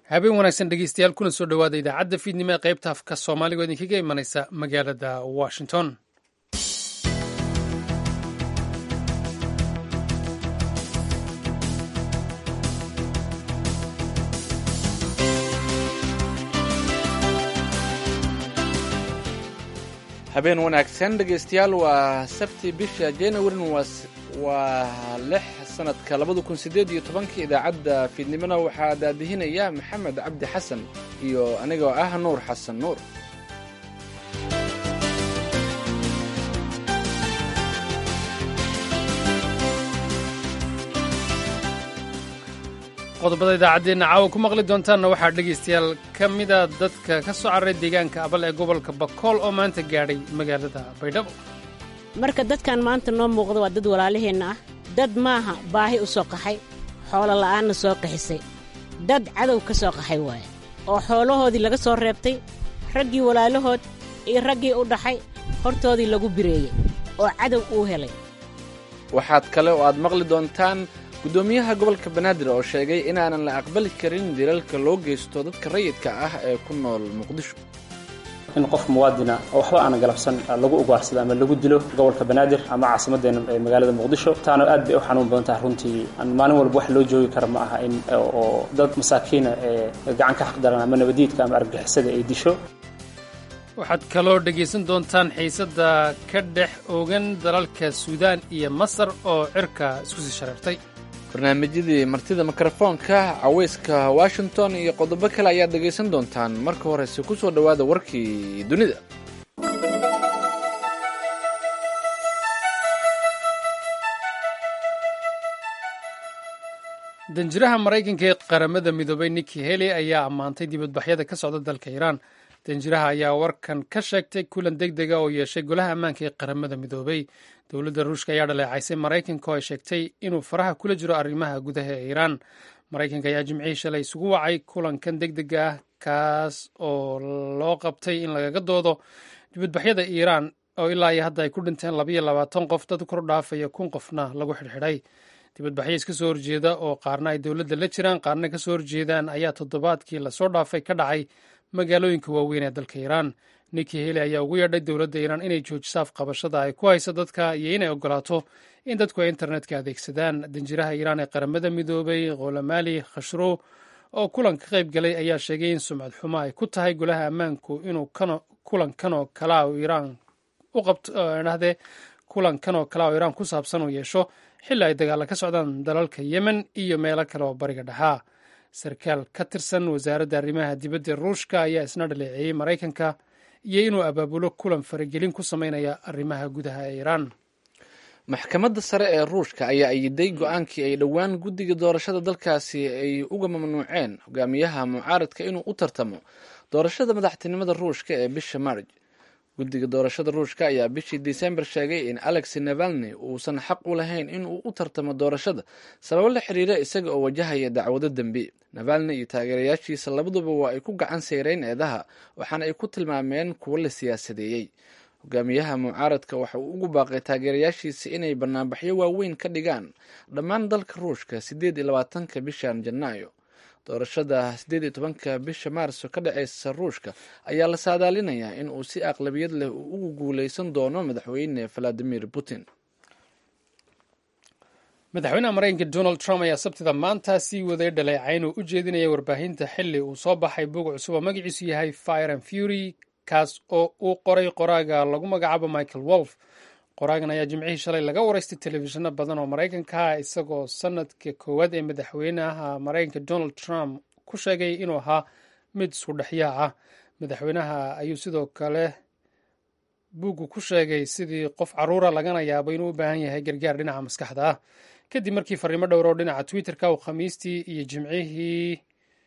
habeen wanaagsan dhegeystayaal kuna soo dhowaada idaacadda fiidnimo ee qaybta afka soomaaliga oo idinkaga imanaysa magaalada washington habeen wanaagsan dhegaystayaal waa sabti bisha januarin waa lix sanadka labada kun sideed iyo tobanka idaacadda fiidnimona waxaa daadihinaya maxamed cabdi xasan iyo anigoo ah nuur xasan nuur qodobada idaacaddeenna caawa ku maqli doontaanna waxaa dhegaystayaal ka mida dadka ka soo cararay deegaanka abal ee gobolka bakool oo maanta gaadhay magaalada baydhabo marka dadkan maanta noo muuqda waa dad walaalaheenna ah dad maaha baahi u soo qaxay xoolo la'aanna soo qaxisay dad cadow ka soo qaxay waaye oo xoolahoodii laga soo reebtay raggii walaalahood iyo raggii u dhaxay hortoodii lagu bireeyey oo cadow uu helay waxaad kale oo aad maqli doontaan guddoomiyaha gobolka banaadir oo sheegay inaanan la aqbali karin dilalka loo geysto dadka rayidka ah ee ku nool muqdisho in qof muwaadina oo waxba aana galabsan lagu ugaarsado ama lagu dilo gobolka banaadir ama caasimaddeena ee magaalada muqdisho taana aad bay u xanuun badan tahay runtii maalin walba wax loo joogi kara ma aha in oo dad masaakiina ee gacan ka xaqdaran ama nabadiidka ama argagixisada ay disho waxaad kaloo dhegaysan doontaan xiisadda ka dhex oogan dalalka suudaan iyo masar oo cirka isku sii shareertay barnaamijyadii martida mikrofoonka cawayska washington iyo qodobo kale ayaad dhegaysan doontaan marka horese ku soo dhowaada warkii dunida danjiraha maraykanka ee qaramada midoobay nikki haley ayaa ammaantay dibadbaxyada ka socda dalka iiraan danjiraha ayaa warkan ka sheegtay kulan deg dega oo yeeshay golaha ammaanka ee qaramada midoobay dowladda ruushka ayaa dhaleecaysay maraykanka oo ay sheegtay inuu faraha kula jiro arrimaha gudaha ee iiraan maraykanka ayaa jimcihii shalay isugu wacay kulankan deg dega ah kaas oo loo qabtay in lagaga doodo dibadbaxyada iiraan oo ilaa iyo hadda ay ku dhinteen labayo labaatan qof dad kor dhaafaya kun qofna lagu xidhxidhay dibadbaxyo iska soo horjeeda oo qaarna ay dowladda la jiraan qaarna ka soo horjeedaan ayaa toddobaadkii lasoo dhaafay ka dhacay magaalooyinka waaweyn ee dalka iiraan nikki heli ayaa ugu yeedhay dowladda iiraan inay joojiso afqabashada ay ku hayso dadka iyo inay ogolaato in dadku ay internetka adeegsadaan danjiraha iiraan ee qaramada midoobay kholamali khashro oo kulan ka qayb galay ayaa sheegay in sumcad xumo ay ku tahay golaha ammaanku inuu kulankanoo kalaa iiraan u qabtodhahdee kulankanoo kalaa oo iiraan ku saabsan uu yeesho xilli ay dagaalla ka socdaan dalalka yemen iyo meelo kale oo bariga dhexaa sarkaal ka tirsan wasaaradda arrimaha dibadda ruushka ayaa isna dhaleeceeyey maraykanka iyo inuu abaabulo kulan faragelin ku sameynaya arrimaha gudaha ee iiraan maxkamadda sare ee ruushka ayaa ayiday go-aankii ay dhowaan guddiga doorashada dalkaasi ay uga mamnuuceen hogaamiyaha mucaaradka inuu u tartamo doorashada madaxtinimada ruushka ee bisha maarj guddiga doorashada ruushka ayaa bishii disembar sheegay in alex navalni uusan xaq u lahayn inuu u tartamo doorashada sababo la xiriira isaga oo wajahaya dacwado dembi navalni iyo taageerayaashiisa labaduba waa ay ku gacan sayreen eedaha waxaana ay ku tilmaameen kuwo la siyaasadeeyey hogaamiyaha mucaaradka waxa uu ugu baaqay taageerayaashiisa inay banaanbaxyo waaweyn ka dhigaan dhammaan dalka ruushka siddeed iyo labaatanka bishan janaayo doorashada siddeed iyo tobanka bisha maarso ka dhaceysa ruushka ayaa la saadaalinayaa in uu si aqlabiyad leh uu ugu guuleysan doono madaxweyne valadimir putin madaxweynaha maraykanka donald trump ayaa sabtida maanta sii waday dhaleecayn uu u jeedinaya warbaahinta xili uu soo baxay bog cusub oo magaciisu yahay fire and fury kaas oo uu qoray qoraaga lagu magacaabo michael wolf qoraagan ayaa jimcihii shalay laga waraystay telefishinno badan oo maraykanka ah isagoo sanadka koowaad ee madaxweynaha maraykanka donald trump ku sheegay inuu ahaa mid isku dhexyaa ah madaxweynaha ayuu sidoo kale buuggu ku sheegay sidii qof caruura lagana yaabo inuu u baahan yahay gargaar dhinaca maskaxda ah kadib markii fariimo dhowr oo dhinaca twitterka uu khamiistii iyo jimcihii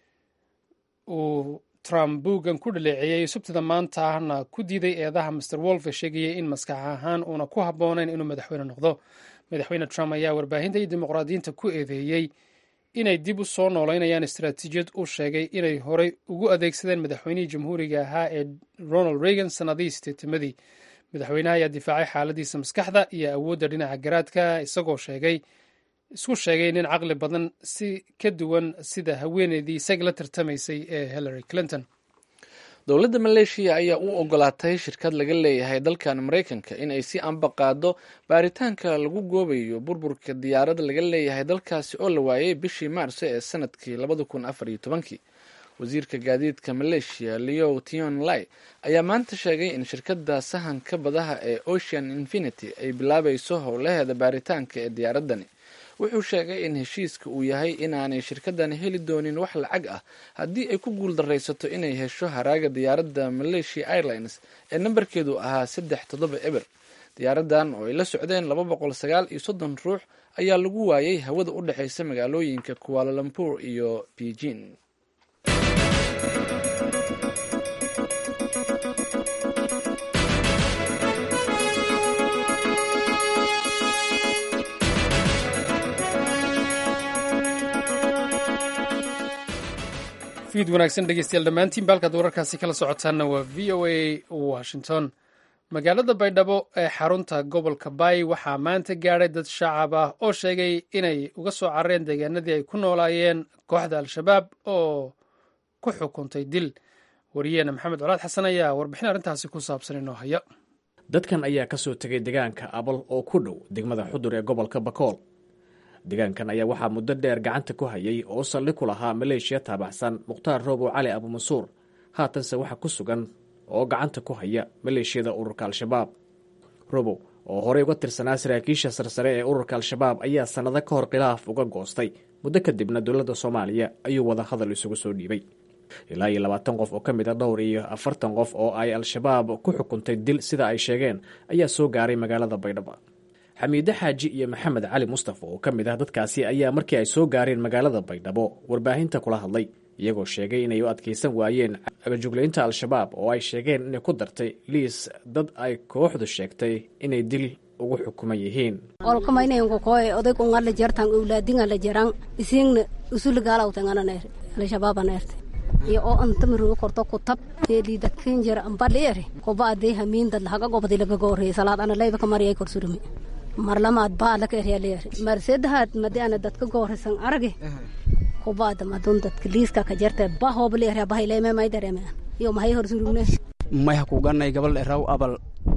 uu trump buuggan ku dhaleeceeyey subtida maanta ahna ku diiday eedaha master wolf ee sheegayay in maskax ahaan uuna ku habboonayn inuu madaxweyne noqdo madaxweyne trump ayaa warbaahinta iyo dimuqraadiyiinta ku eedeeyey inay dib u soo noolaynayaan istaraatiijiyad uu sheegay inay horey ugu adeegsadeen madaxweynihii jamhuuriga ahaa ee ronald reagan sannadihii sideetimadii madaxweynaha ayaa difaacay xaaladiisa maskaxda iyo awoodda dhinaca garaadka isagoo sheegay isku sheegay nin caqli badan si ka duwan sida haweeneydii isaga la tartamaysay ee hillary clinton dowladda maleeshiya ayaa u ogolaatay shirkad laga leeyahay dalkan maraykanka in ay si anba qaado baaritaanka lagu goobayo burburka diyaarad laga leeyahay dalkaasi oo la waayay bishii maarso ee sanadkii labada kun afar iyo tobankii wasiirka gaadiidka maleeshiya leo tion lai ayaa maanta sheegay in shirkadda sahanka badaha ee ocean infinity ay bilaabayso howlaheeda baaritaanka ee diyaaradani wuxuu sheegay in heshiiska uu yahay inaanay shirkadani heli doonin wax lacag ah haddii ay ku guuldaraysato inay hesho haraaga diyaaradda malaysia airlines ee nambarkeedu ahaa saddex toddoba eber diyaaradan oo ay la socdeen laba boqol sagaal iyo soddon ruux ayaa lagu waayay hawada u dhexeysa magaalooyinka kualalumpur iyo beijing fiid wanaagsan dhegeystayaal dhammaantiin baalkaad wararkaasi kala socotaanna waa v o a washington magaalada baydhabo ee xarunta gobolka baay waxaa maanta gaadhay dad shacab ah oo sheegay inay uga soo carareen deegaanadii ay ku noolaayeen kooxda al-shabaab oo ku xukuntay dil wariyeena maxamed colaad xasan ayaa warbixin arrintaasi ku saabsan inoo haya dadkan ayaa ka soo tegay deegaanka abal oo ku dhow degmada xudur ee gobolka bakool deegaankan ayaa waxaa muddo dheer gacanta ku hayay oo saldhig ku lahaa maleeshiya taabaxsan mukhtaar roobow cali abumansuur haatanse waxaa ku sugan oo gacanta ku haya maleeshiyada ururka al-shabaab robow oo horey uga tirsanaa saraakiisha sarsare ee ururka al-shabaab ayaa sannado ka hor khilaaf uga goostay muddo kadibna dowladda soomaaliya ayuu wada hadal isugu soo dhiibay ilaa iyo labaatan qof oo ka mid a dhowr iyo afartan qof oo ay al-shabaab ku xukuntay dil sida ay sheegeen ayaa soo gaaray magaalada baydhabo xamiide xaaji iyo maxamed cali mustafa oo ka mid ah dadkaasi ayaa markii ay soo gaareen magaalada baydhabo warbaahinta kula hadlay iyagoo sheegay inay u adkaysan waayeen agajuglaynta al-shabaab oo ay sheegeen inay ku dartay liis dad ay kooxdu sheegtay inay dil ugu xukuman yihiin olkamaynankokoe odaykungarla jartan owlaadingala jaran isingna usuligaalawtangananaer al-shabaabaneerte iyo oo antamirugu korto kutab teelidadkinjar ambaliere koba adee hamiin dad lahaga gobadi laga gooreye salaad ana layba kamariyay korsurumi marlamaad baalaka eryaleer marsedahaad madi ana dadka goorisan arage kubaada madun dadka liiska ka jarte bahooble erya bahayleme may dareme iyo mahay horsurugne mayha kuganay gabal eraw abal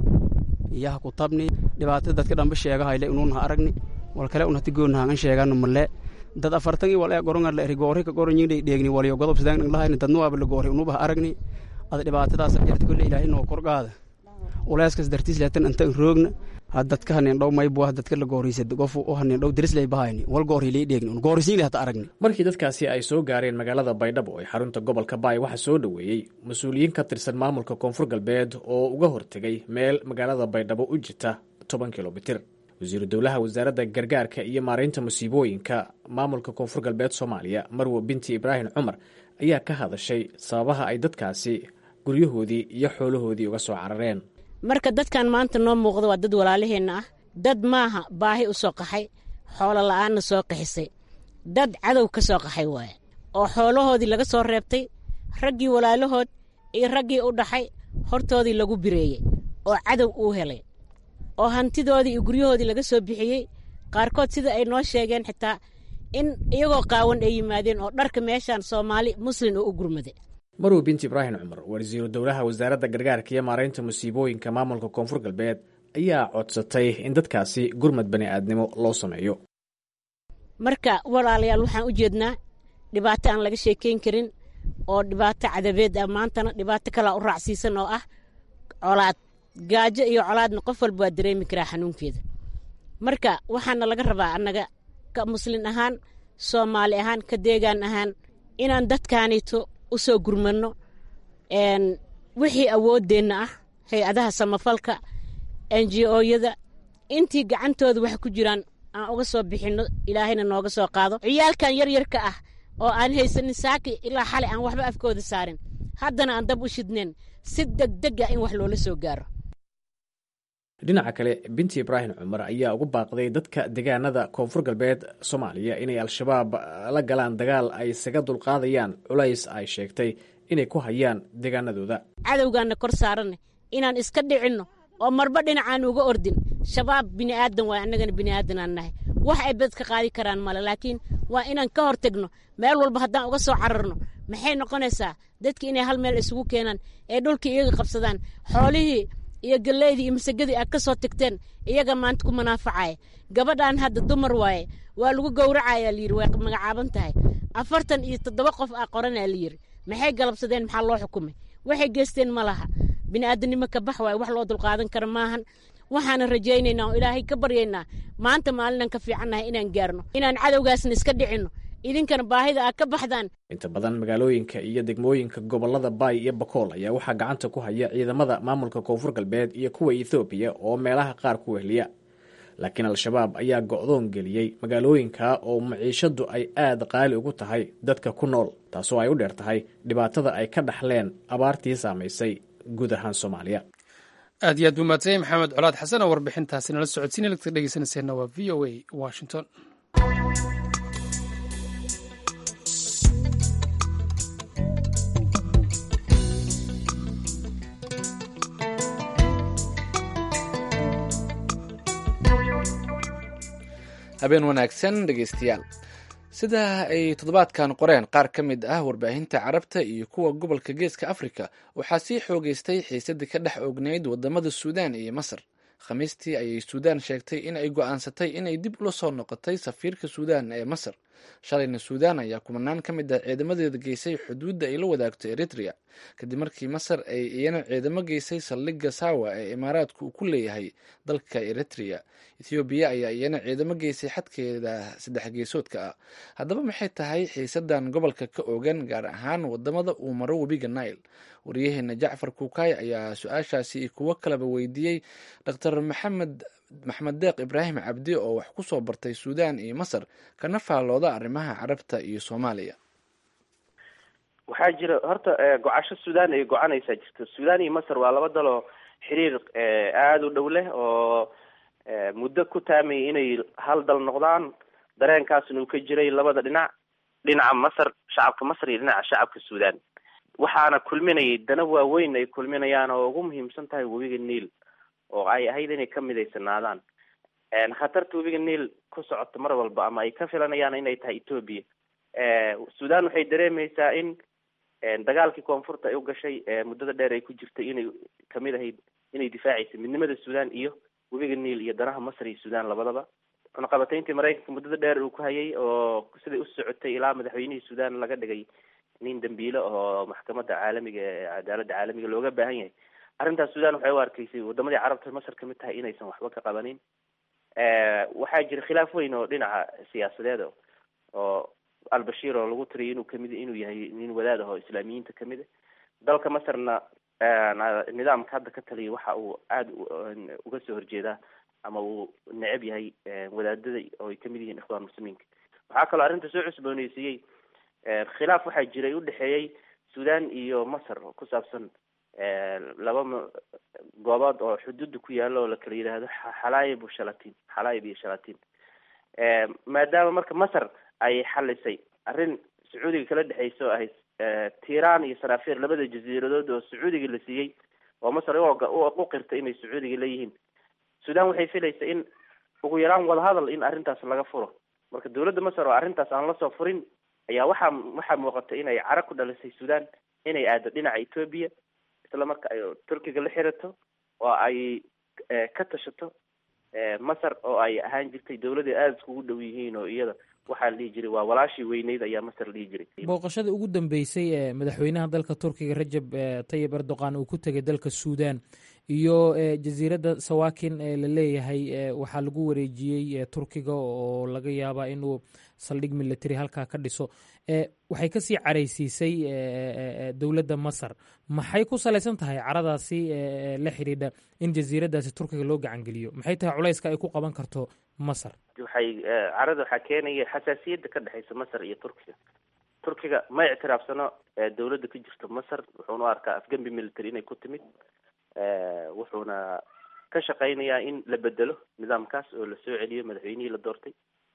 iyaha ku tabni dhibaatada dadka dhanba sheegahayle inuunha aragni wal kale un hati goonahangan sheegano male dad afartan i wal ee gorongar la eri goori ka goronyingdhay dheegni waliyo godob sidaan lahayni dadnu waaba la goori unubaha aragni ada dhibaatadaas jarta kolle ilaahay noo korgaada uleeskas dartiis leetan inta roogna ha dadka hanin dhow maybuah dadka la gooriisa gofu u hanin dhow dirislay bahayni wal goorhilay dheegni un goorisiin hata aragni markii dadkaasi ay soo gaareen magaalada baydhabo ee xarunta gobolka baay waxaa soo dhoweeyey mas-uuliyiin ka tirsan maamulka koonfur galbeed oo uga hortegay meel magaalada baydhabo u jirta toban kilomitir wasiiru dowlaha wasaaradda gargaarka iyo maaraynta musiibooyinka maamulka koonfur galbeed soomaaliya marwo binti ibraahim cumar ayaa ka hadashay sababaha ay dadkaasi guryahoodii iyo xoolahoodii uga soo carareen marka dadkan maanta noo muuqda waa dad walaalaheenna ah dad maaha baahi u soo qaxay xoolo la'aanna soo qaxisay dad cadow ka soo qaxay waaye oo xoolahoodii laga soo reebtay raggii walaalahood iyo raggii u dhaxay hortoodii lagu bireeyey oo cadow uu helay oo hantidoodii iyo guryahoodii laga soo bixiyey qaarkood sida ay noo sheegeen xitaa in iyagoo qaawan ay yimaadeen oo dharka meeshaan soomaali muslin oo u gurmaday marwo binti ibraahim cumar wasiiru dowlaha wasaaradda gargaarka iyo maaraynta musiibooyinka maamulka koonfur galbeed ayaa codsatay in dadkaasi gurmad bani aadnimo loo sameeyo marka walaalayaal waxaan u jeednaa dhibaato aan laga sheekayn karin oo dhibaato cadabeed ah maantana dhibaato kalaa u raacsiisan oo ah colaad gaajo iyo colaadna qof walba waa dareemi karaa xanuunkeeda marka waxaana laga rabaa annaga ka muslin ahaan soomaali ahaan ka deegaan ahaan inaan dadkaanito u soo gurmanno wixii awooddeenna ah hay-adaha samafalka enji-ooyada intii gacantooda wax ku jiraan aan uga soo bixinno ilaahayna nooga soo qaado ciyaalkan yaryarka ah oo aan haysanin saaki ilaa xalay aan waxba afkooda saarin haddana aan dab u shidneen si degdeg ah in wax loola soo gaaro dhinaca kale binti ibraahim cumar ayaa ugu baaqday dadka deegaanada koonfur galbeed soomaaliya inay al-shabaab la galaan dagaal ay isaga dulqaadayaan culays ay sheegtay inay ku hayaan deegaanadooda cadowgaanna kor saaranne inaan iska dhicinno oo marba dhinacaan uga ordin shabaab bini'aadan waay annagana bini'aadanaan nahay wax ay bad ka qaadi karaan male laakiin waa inaan ka hor tegno meel walba haddaan uga soo cararno maxay noqonaysaa dadki inay hal meel isugu keenaan ee dhulkii iyaga qabsadaan xoolihii iyo galeydii iyo masagadii aad ka soo tagteen iyaga maanta ku manaafacaya gabadhan hadda dumar waaye waa lagu gowracaya layidhi way magacaaban tahay afartan iyo toddoba qof aa qoranaa layidhi maxay galabsadeen maxaa loo xukumay waxay geysteen ma laha bini'aadanimo ka bax waaye wax loo dulqaadan kara maahan waxaana rajaynaynaa oo ilaahay ka baryaynaa maanta maalinaan ka fiicannahay inaan gaarno inaan cadowgaasna iska dhicinno idinkana baahida aad ka baxdaan inta badan magaalooyinka iyo degmooyinka gobolada baay iyo bakool ayaa waxaa gacanta ku haya ciidamada maamulka koonfur galbeed iyo kuwa ethoobiya oo meelaha qaar ku wehliya laakiin al-shabaab ayaa go'doon geliyey magaalooyinka oo maciishadu ay aada qaali ugu tahay dadka ku nool taasoo ay u dheer tahay dhibaatada ay ka dhaxleen abaartii saamaysay guud ahaan soomaaliya aad iyo aad buu maadsanyay maxamed colaad xasan oo warbixintaasi nala socodsiina lagta dhegeysanayseena waa v o a washington habeen wanaagsan dhegeystayaal sida ay toddobaadkan qoreen qaar ka mid ah warbaahinta carabta iyo kuwa gobolka geeska afrika waxaa sii xoogeystay xiisadii ka dhex oognayd wadamada suudaan iyo masar khamiistii ayay suudaan sheegtay in ay go-aansatay inay dib ula soo noqotay safiirka suudaan ee masar shalayna suudaan ayaa kumanaan ka mid ah ciidamadeeda geysay xuduudda ay la wadaagto eritrea kadib markii masar ay iyana ciidamo geysay saldhigga sawa ee imaaraadku uu ku leeyahay dalka eritrea ethoobiya ayaa iyana ciidamo geysay xadkeeda saddex geesoodka ah haddaba maxay tahay xiisadan gobolka ka oogan gaar ahaan wadamada uu maro webiga nile waryaheena jacfar kuukay ayaa su-aashaasi iyo kuwo kaleba weydiiyey dr maxamed maxmed deeq ibraahim cabdi oo wax ku soo bartay suudaan iyo masar kana faallooda arrimaha carabta iyo soomaaliya waxaa jira horta gocasho suudaan ay gocanaysaa jirta suudaan iyo masar waa laba daloo xiriir aada u dhow leh oo muddo ku taamayay inay hal dal noqdaan dareenkaasna uu ka jiray labada dhinac dhinaca masar shacabka masar iyo dhinaca shacabka suudaan waxaana kulminayay dana waaweyn ay kulminayaan oo ugu muhiimsan tahay webiga niil oo ay ahayd inay ka midaysanaadaan khatarta webiga niil ku socota mar walba ama ay ka filanayaan inay tahay ethoobia suudaan waxay dareemaysaa in dagaalkii koonfurta ay u gashay muddada dheer ay ku jirtay inay kamid ahayd inay difaacaysay midnimada suudaan iyo webiga niil iyo danaha masar iyo suudaan labadaba cunaqabatayntii maraykanka muddada dheer uu ku hayay oo siday u socotay ilaa madaxweynihii suudaan laga dhigay nin dambiile oo maxkamadda caalamiga ee cadaaladda caalamiga looga baahan yahay arrintaas suudaan waxay u arkaysay wadamadii carabta masar kamid tahay inaysan waxba ka qabanin waxaa jira khilaaf weyn oo dhinaca siyaasadeed oo albashir oo lagu tiriyay inuu kamid inuu yahay nin wadaad ah oo islaamiyiinta kamid a dalka masarna nidaamka hadda ka taliyay waxa uu aada uga soo horjeedaa ama uu necab yahay wadaadada oo ay kamid yihiin ikhwaan muslimiinka waxaa kaloo arrinta soo cusbooneysiiyey khilaaf waxaa jiray udhexeeyey suudaan iyo masar oo ku saabsan laba goobood oo xuduudda ku yaalo oo la kala yidhaahdo xalaayib shalatin xalaayib iyo shalatin maadaama marka masar ay xalisay arrin sacuudiga kala dhexeysa oo ahayd tiran iyo sarafir labada jasiiradood oo sacuudiga la siiyey oo masar u qirtay inay sacuudiga leeyihiin suudaan waxay filaysa in ugu yaraan wadahadal in arrintaas laga furo marka dawladda masar oo arrintaas aan lasoo furin ayaa waxaa waxaa muuqata inay cara ku dhalisay suudaan inay aado dhinaca ethoobia isla marka ay turkiga la xirato oo ay ka tashato masar oo ay ahaan jirtay dawladda aada iskugu dhow yihiin oo iyada waxaa la dhihi jiray waa walaashii weyneyd ayaa masar la dhihi jiray booqashada ugu dambeysay ee madaxweynaha dalka turkiga rajab tayib erdogan uu ku tegay dalka suudan iyo jasiiradda sawakin ee la leeyahay waxaa lagu wareejiyey turkiga oo laga yaabaa inuu saldhig military halkaa ka dhiso waxay kasii caraysiisay dowladda masar maxay ku salaysan tahay caradaasi la xidhiidha in jasiiraddaasi turkiga loo gacangeliyo maxay tahay culayska ay ku qaban karto masar waxay carada waxaa keenaya xasaasiyadda ka dhexeysa masar iyo turkiga turkiga ma ictiraafsano dawladda ka jirta masar wuxuuna u arkaa afgembi military inay ku timid wuxuuna ka shaqeynayaa in la bedelo nidaamkaas oo la soo celiyo madaxweynihii la doortay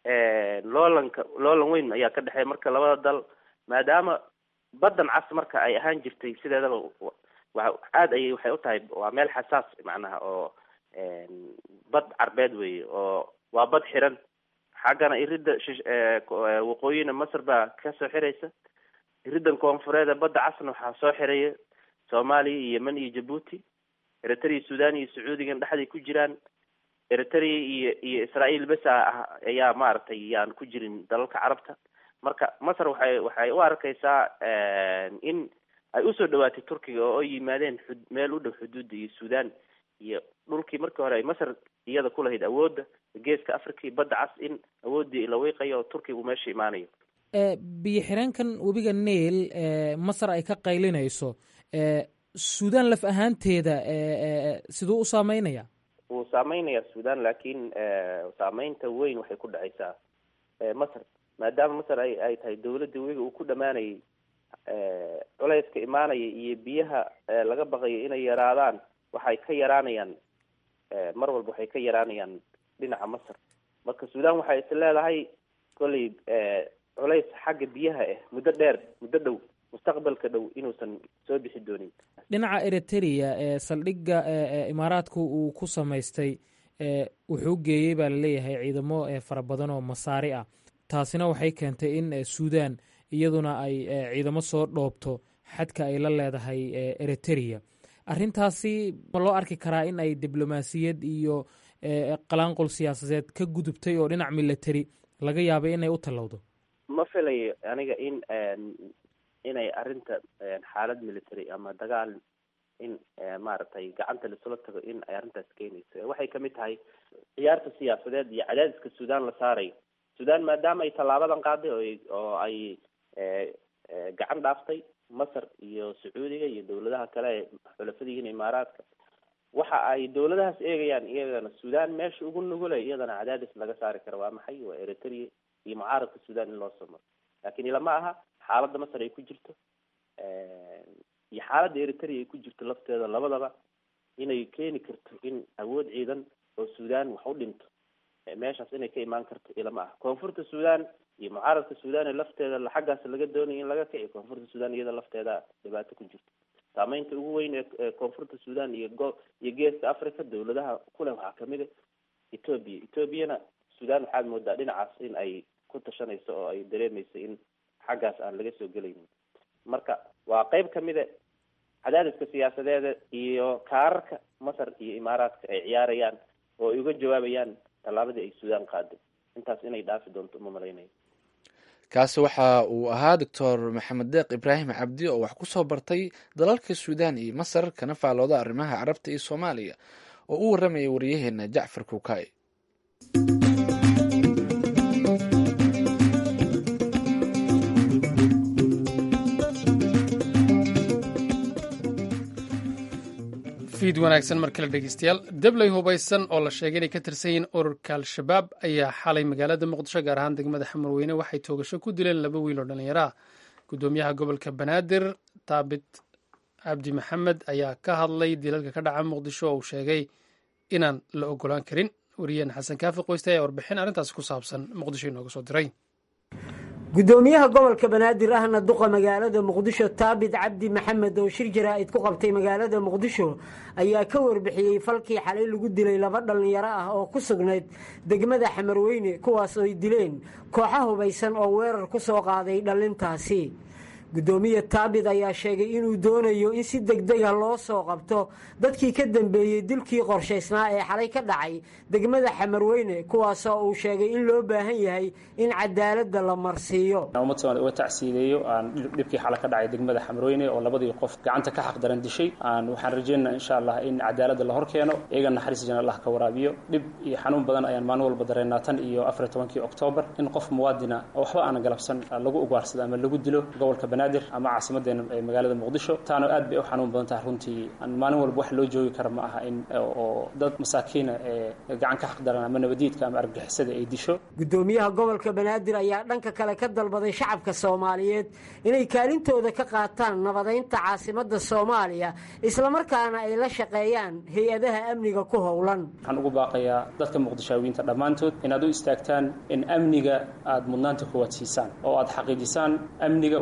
loolanka loolan weyn ayaa ka dhexeeya marka labada dal maadaama baddan cas marka ay ahaan jirtay sideedaba wa aada ayay waxay u tahay waa meel xasaas macnaha oo bad carbeed weeye oo waa bad xiran xaggana iridda waqooyina masar baa kasoo xiraysa iriddan koonfureeda badda casna waxaa soo xiraya soomaaliya iyo yemen iyo jabuuti eritrea sudan iyo sacuudigan dhexday ku jiraan eritrea iyo iyo israael bes ah ayaa maaragtay yaan ku jirin dalalka carabta marka masar waxay waxay u arkaysaa in ay usoo dhawaatay turkiga oo ay yimaadeen xud meel u dhow xuduudda iyo sudan iyo dhulkii markii hore ay masar iyada ku lahayd awoodda geeska africa iyo badda cas in awooddii la wiiqayo oo turkiga uu meesha imaanayo biyo xireenkan webiga nail masar ay ka qaylinayso sudan laf ahaanteeda siduu u saameynaya wuu saameynaya sudan laakiin saameynta weyn waxay ku dhacaysaa masar maadaama masar ay ay tahay dawladda webiga uu ku dhamaanayay culayska imaanaya iyo biyaha laga baqayo inay yaraadaan waxay ka yaraanayaan mar walba waxay ka yaraanayaan dhinaca masar marka sudan waxay is leedahay kolley culays xagga biyaha ah muddo dheer muddo dhow mustaqbalka dhow inuusan soo bixi doonin dhinaca eritrea ee saldhigga imaaraadku uu ku samaystay wuxuu geeyey baa laleeyahay ciidamo fara badan oo masaari ah taasina waxay keentay in sudan iyaduna ay ciidamo soo dhoobto xadka ay la leedahay eritrea arrintaasi ma loo arki karaa in ay diblomaasiyad iyo qalaanqol siyaasadeed ka gudubtay oo dhinac military laga yaabay inay u tallowdo ma filayo aniga in inay arrinta xaalad military ama dagaal in maaragtay gacanta laisula tago in ay arrintaas keenayso waxay kamid tahay ciyaarta siyaasadeed iyo cadaadiska sudan la saarayo sudan maadaama ay tallaabadan qaaday oo oo ay gacan dhaaftay masar iyo sacuudiga iyo dawladaha kale ee xulafadihiin imaaraadka waxa ay dawladahaas eegayaan iyagana sudan meesha ugu nugulay iyadana cadaadis laga saari karo waa maxay waa eritrea iyo mucaaradka sudan in loo soo maro lakin ilama aha xaaladda masar ay ku jirto iyo xaaladda eritrea ay ku jirto lafteeda labadaba inay keeni karto in awood ciidan oo sudan wax u dhinto meeshaas inay ka imaan karto ilama aha koonfurta sudan iyo mucaaradka sudan ee lafteeda xaggaas laga doonayo in laga kiciyo koonfurta sudan iyada lafteeda dhibaato ku jirto saameynta ugu weyn ee koonfurta sudan iyo go iyo geeska africa dawladaha kuleh waxaa kamid a ethoobia ethoobiana sudan waxaad moodaa dhinacaas in ay ku tashanayso oo ay dareemayso in xaggaas aan laga soo gelaynin marka waa qeyb kamida cadaadiska siyaasadeeda iyo kaararka masar iyo imaaraadka ay ciyaarayaan oo ay uga jawaabayaan tallaabadii ay sudan qaaday intaas inay dhaafi doonto uma malaynayo kaasi waxa uu ahaa doctor maxamed deeq ibraahim cabdi oo wax ku soo bartay dalalka suudan iyo masar kana faalooda arrimaha carabta iyo soomaaliya oo u warramayay wariyaheena jacfar kuukay fiid wanaagsan mar kale dhegeystayaal debley hubaysan oo la sheegay inay ka tirsan yihiin ururka al-shabaab ayaa xalay magaalada muqdisho gaar ahaan degmada xamarweyne waxay toogasho ku dileen laba wiil oo dhallinyaro ah gudoomiyaha gobolka banaadir taabit cabdi maxamed ayaa ka hadlay dilalka ka dhaca muqdisho oo uu sheegay inaan la ogolaan karin wariyeen xasan kaafi qoyste ayaa warbixin arrintaasi ku saabsan muqdisho inooga soo diray gudoomiyaha gobolka banaadir ahna duqa magaalada muqdisho taabit cabdi maxamed oo shir jaraa'id ku qabtay magaalada muqdisho ayaa ka warbixiyey falkii xalay lagu dilay laba dhallinyaro ah oo ku sugnayd degmada xamarweyne kuwaas ooy dileen kooxa hubaysan oo weerar ku soo qaaday dhallintaasi gudoomiye taabit ayaa sheegay inuu doonayo in si degdega loo soo qabto dadkii ka dambeeyey dilkii qorshaysnaa ee xalay ka dhacay degmada xamarweyne kuwaasoo uu sheegay in loo baahan yahay in cadaaladda la marsiiyo ummad soomali uga tacsiideeyo aan dhibkii xala ka dhacay degmada xamarweyne oo labadii qof gacanta ka xaqdaran dishay aan waxaan rajeynaa insha allah in cadaaladda la hor keeno iyaga naxariis jana allah ka waraabiyo dhib iyo xanuun badan ayaan maalin walba dareennaa tan iyo afar iyo tobankii oktoobar in qof muwaadina oo waxba aan galabsan lagu ugaarsado ama lagu dilo gobolka banaadir ama caasimadeena ee magaalada muqdisho taana aad bay u xanuun badan tahay runtii aan maalin walba wax loo joogi kara ma aha in oo dad masaakiina ee gacan ka xaqdaran ama nabadiidka ama argagixisada ay disho gudoomiyaha gobolka banaadir ayaa dhanka kale ka dalbaday shacabka soomaaliyeed inay kaalintooda ka qaataan nabadaynta caasimadda soomaaliya islamarkaana ay la shaqeeyaan hay-adaha amniga ku howlan waxaan ugu baaqayaa dadka muqdishaawiyiinta dhammaantood inaad u istaagtaan in amniga aad mudnaanta kuwaad siisaan oo aad xaqiijisaan amniga wuxuu kasoo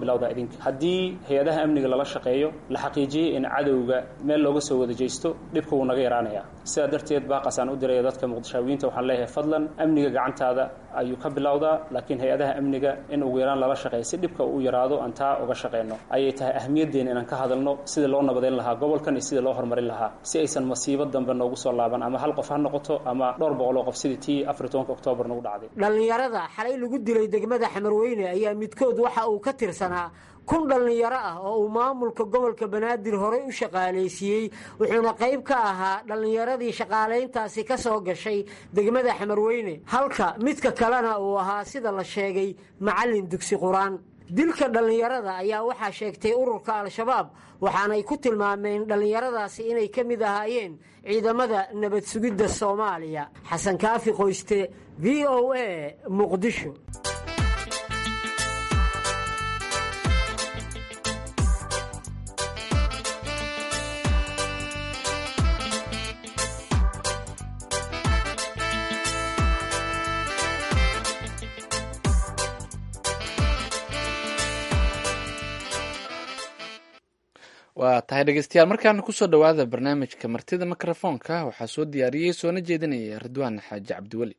bilowdaa idinka haddii hay-adaha amniga lala shaqeeyo la xaqiijiyey in cadowga meel looga soo wada jeysto dhibka wuu naga yaraanayaa sidaa darteed baaqasaan u diraya dadka muqdishaawiyiinta waxaan leeyahay fadlan amniga gacantaada ayuu ka bilowdaa laakiin hay-adaha amniga in ugu yaraan lala shaqeeya si dhibka uu yaraado aan taa uga shaqeyno ayay tahay ahmiyaddeena inaan ka hadalno sidii loo nabadeyn lahaa gobolkan iyo sidii loo horumarin lahaa si aysan masiibo dambe noogu soo laaban ama hal qof ha noqoto ama dhowr boqoloo qof sidii tii afar iyo tobanka oktoobar nagu dhacday dhallinyarada xalay lagu dilay degmada xamarweyne ayaa midkood waxa uu ka tirsanaa kun dhallinyaro ah oo uu maamulka gobolka banaadir horey u shaqaalaysiiyey wuxuuna qayb ka ahaa dhallinyaradii shaqaalayntaasi ka soo gashay degmada xamarweyne halka midka kalena uu ahaa sida la sheegay macallin dugsi qur-aan dilka dhallinyarada ayaa waxaa sheegtay ururka al-shabaab waxaanay ku tilmaameen dhallinyaradaasi inay ka mid ahaayeen ciidamada nabad sugidda soomaaliya xasan kaafi qoyste v o a muqdisho waa tahay dhegeystayaal markaana kusoo dhowaada barnaamijka martida mikrofoonka waxaa soo diyaariyey soona jeedinaya ridwaan xaaji cabdiweli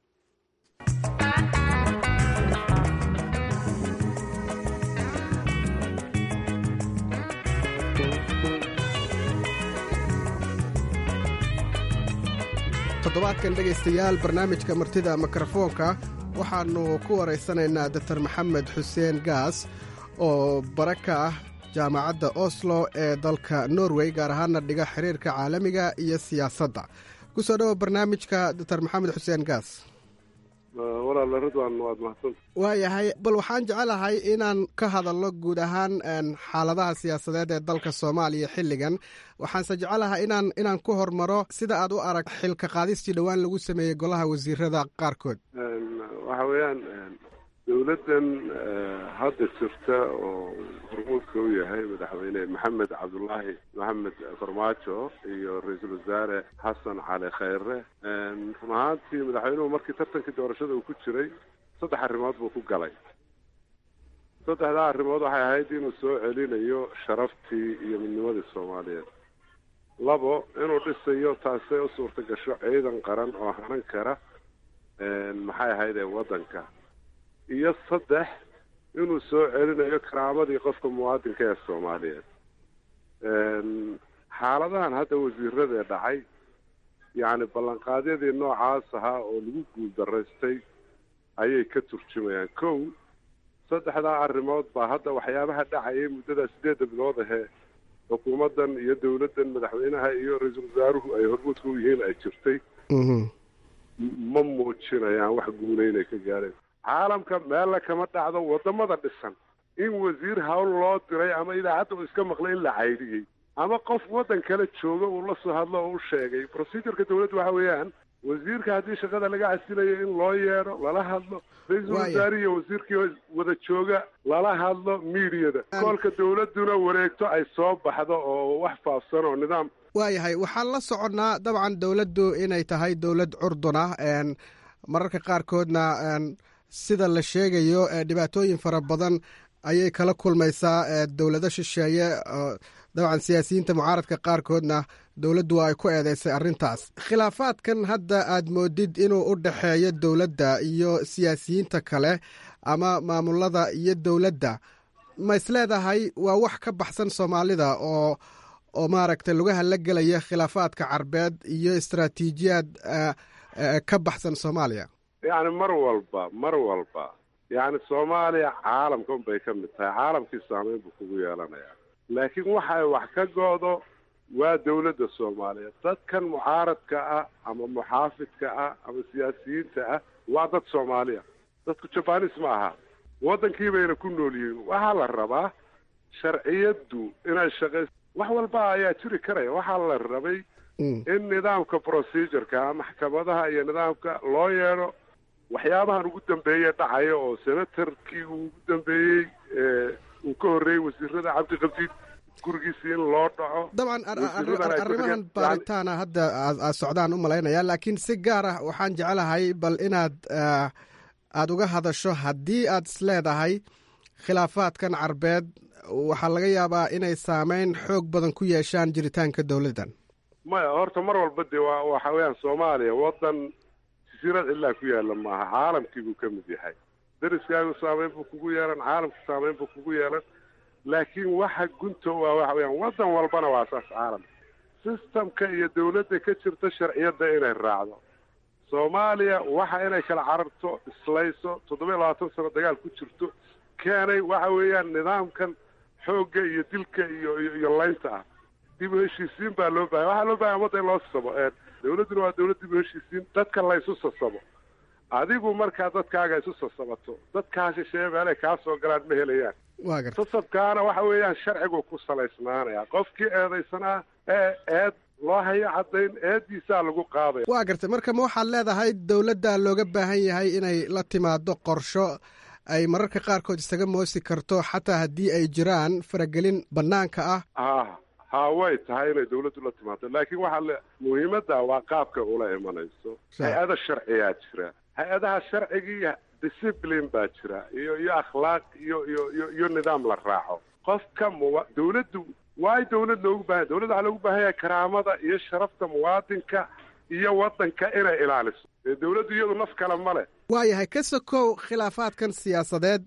toddobaadkan dhegaystayaal barnaamijka martida mikrofoonka waxaannu ku waraysanaynaa doktor maxamed xuseen gaas oo bara ka ah jaamacadda oslo ee dalka norway gaar ahaana dhiga xiriirka caalamiga iyo siyaasadda ku soo dhowo barnaamijka doctor maxamed xuseen gaas walaala ridwan waad mahadsanta waayahay bal waxaan jecelahay inaan ka hadalno guud ahaan xaaladaha siyaasadeed ee dalka soomaaliya xilligan waxaanse jecelahay inaan inaan ku hormaro sida aad u arag xilka qaadistii dhowaan lagu sameeyey golaha wasiirada qaarkood waxa weeyaan dowladdan hadda jirta oo hormuudka u yahay madaxweyne maxamed cabdulaahi maxamed farmaajo iyo ra-iisul wasaare xasan cali khayre run ahaantii madaxweynuhu markii tartankii doorashada uu ku jiray saddex arrimood buu ku galay saddexdaa arrimood waxay ahayd inuu soo celinayo sharaftii iyo midnimadii soomaaliyeed labo inuu dhisayo taasay u suurta gasho ciidan qaran oo hanan kara maxay ahayd ee waddanka iyo saddex inuu soo celinayo karaamadii qofka muwaadinka ee soomaaliyeed xaaladahan hadda wasiiradee dhacay yacni ballanqaadyadii noocaas ahaa oo lagu guuldaraystay ayay ka turjumayaan kow saddexdaa arrimood baa hadda waxyaabaha dhacayay muddada sideedda bilood ahee xukuumaddan iyo dowladdan madaxweynaha iyo ra-iisul wasaaruhu ay hormuudka u yihiin ay jirtay ma muujinayaan wax guula inay ka gaadheen caalamka meella kama dhacdo waddamada dhisan in wasiir hawl loo diray ama idaacadda uu iska maqlay in la caydhiyey ama qof waddan kale jooga uu la soo hadlo oo u sheegay procedureka dowladda waxa weeyaan wasiirka haddii shaqada laga casilayo in loo yeedho lala hadlo ra-iisul wasaare iyo wasiirkii wada jooga lala hadlo miidiyada koolka dowladduna wareegto ay soo baxdo oo wax faafsan oo nidaam waayahay waxaan la soconnaa dabcan dowladdu inay tahay dowlad curdun ah mararka qaarkoodna sida la sheegayo dhibaatooyin fara badan ayay kala kulmaysaa dowlado shisheeye dabcan siyaasiyiinta mucaaradka qaarkoodna dowladdu waa ay ku eedeysay arrintaas khilaafaadkan hadda aad moodid inuu u dhexeeyo dowladda iyo siyaasiyiinta kale ama maamulada iyo dowladda ma isleedahay waa wax ka baxsan soomaalida oo oo maaragtay lugaha la gelaya khilaafaadka carbeed iyo istaraatiijiyaad ka baxsan soomaaliya yacni mar walba mar walba yacni soomaaliya caalamka unbay ka mid tahay caalamkii saameyn buu kugu yeelanayaa laakiin waxay wax ka go-do waa dowladda soomaaliyeed dadkan mucaaradka ah ama muxaafidka ah ama siyaasiyiinta ah waa dad soomaaliya dadku jabanis ma aha waddankii bayna ku nool yihiin waxaa la rabaa sharciyaddu inay shaqays wax walba ayaa jiri karaya waxaa la rabay in nidaamka procedureka maxkamadaha iyo nidaamka loo yeedho waxyaabahan ugu dambeeye dhacaya oo senatarkii uu ugu dambeeyey uu ka horreeyey wasiirada cabdiqabdiid gurigiisii in loo dhaco dabcan arrimahan baaritaana hadda aad socdaan u malaynaya laakiin si gaar ah waxaan jecelahay bal inaad aada uga hadasho haddii aad isleedahay khilaafaadkan carbeed waxaa laga yaabaa inay saameyn xoog badan ku yeeshaan jiritaanka dowladdan maya horta mar walba dee waa waxa weeyaan soomaaliya waddan jasiirad cidlaa ku yaalla maaha caalamkii buu ka mid yahay dariskaagu saameyn buu kugu yeelan caalamka saameyn buu kugu yeelan laakiin waxa gunta waa waxa weeyaan waddan walbana waa saas caalamka sistamka iyo dawladda ka jirta sharciyadda inay raacdo soomaaliya waxa inay kala cararto islayso toddoba iyo labaatan sano dagaal ku jirto keenay waxa weeyaan nidaamkan xoogga iyo dilka iyo iyo iyo laynta ah dib u heshiisiin baa loo bahaya waxaa loo bahaya ummadda in loo sasabo dawladduna waa dawlad dib u heshiisiin dadka la isu sasabo adigu markaa dadkaaga isu sasabato dadkaa shisheeye meelay kaa soo galaan ma helayaan waa garta sasabkaana waxa weeyaan sharcigu ku salaysnaanaya qofkii eedaysanaa ee eed loo hayo caddayn eediisaa lagu qaadaya waa gartay marka ma waxaad leedahay dowladda looga baahan yahay inay la timaado qorsho ay mararka qaarkood isaga moosi karto xataa haddii ay jiraan faragelin bannaanka ah ha ha way tahay inay dawladdu la timaado laakiin waxaa le muhiimadda waa qaabka ula imanayso hay-ada sharciyaa jira hay-adaha sharcigii discipline baa jira iyo iyo akhlaaq iyo iyo iyo iyo nidaam la raaco qofka muwa dawladdu waay dawlad loogu baahanya dawladda waxaa loogu baahanya karaamada iyo sharafta muwaadinka iyo waddanka inay ilaaliso ee dawladdu iyadu naf kale ma leh waayahay ka sokow khilaafaadkan siyaasadeed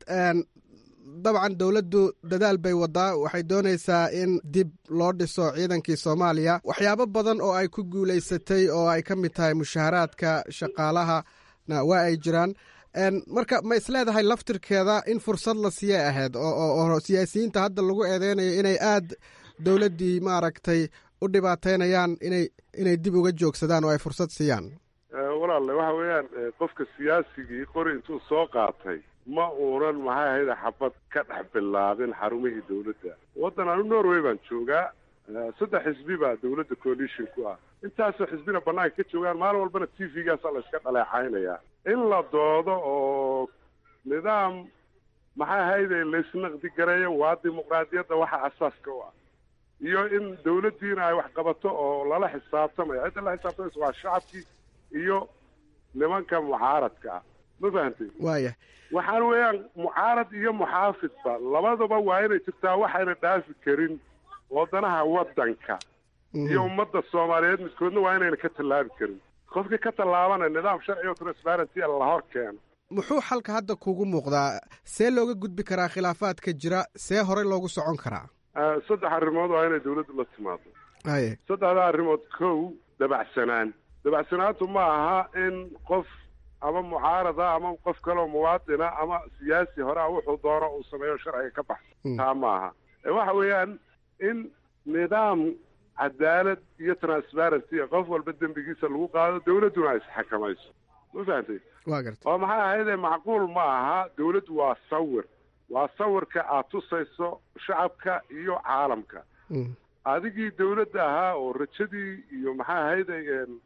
dabcan dowladdu dadaal bay wadaa waxay doonaysaa in dib loo dhiso ciidankii soomaaliya waxyaabo badan oo ay ku guulaysatay oo ay ka mid tahay mushaharaadka shaqaalahana waa ay jiraan marka ma isleedahay laftirkeeda in fursad la siiyay ahayd oo siyaasiyiinta hadda lagu eedeynayo inay aad dowladdii maaragtay u dhibaateynayaan inay inay dib uga joogsadaan oo ay fursad siiyaan walaalle waxa weeyaan qofka siyaasigii qori intuu soo qaatay ma uunan maxay ahayd xabad ka dhex bilaabin xarumihii dawladda waddan anu norway baan joogaa saddex xisbi baa dawladda coalition ku ah intaasoo xisbina bannaanka ka joogaan maalin walbana t v-gaasa la iska dhaleecaynayaa in la doodo oo nidaam maxay ahayde laysnaqdi gareeyo waa dimuqraadiyadda waxa asaaska u ah iyo in dawladdiina ay wax qabato oo lala xisaabtamayo cidda la xisaabtamaysa waa shacabkii iyo nimanka mucaaradka ah ma fahantay waaya waxaan weeyaan mucaarad iyo muxaafidba labadaba waa inay jirtaa waxayna dhaafi karin wadanaha waddanka iyo ummadda soomaaliyeed midkoodna waa inayna ka tallaabi karin qofkii ka tallaabana nidaam sharci oo transparency la hor keeno muxuu xalka hadda kugu muuqdaa see looga gudbi karaa khilaafaadka jira see horey loogu socon karaa saddex arrimood waa inay dawladdu la timaado haye saddexda arrimood kow dabacsanaan dabacsanaantu ma aha in qof ama mucaarada ama qof kaleo muwaadina ama siyaasi hore a wuxuu doono uu sameeyo sharciga ka baxsan taa ma aha waxa weeyaan in nidaam cadaalad iyo transparency qof walba dembigiisa lagu qaado dawladduna ay isxakamayso ma fahantay waa garta oo maxay ahayde macquul ma aha dawladdu waa sawir waa sawirka aad tusayso shacabka iyo caalamka adigii dawladda ahaa oo rajadii iyo maxay ahayde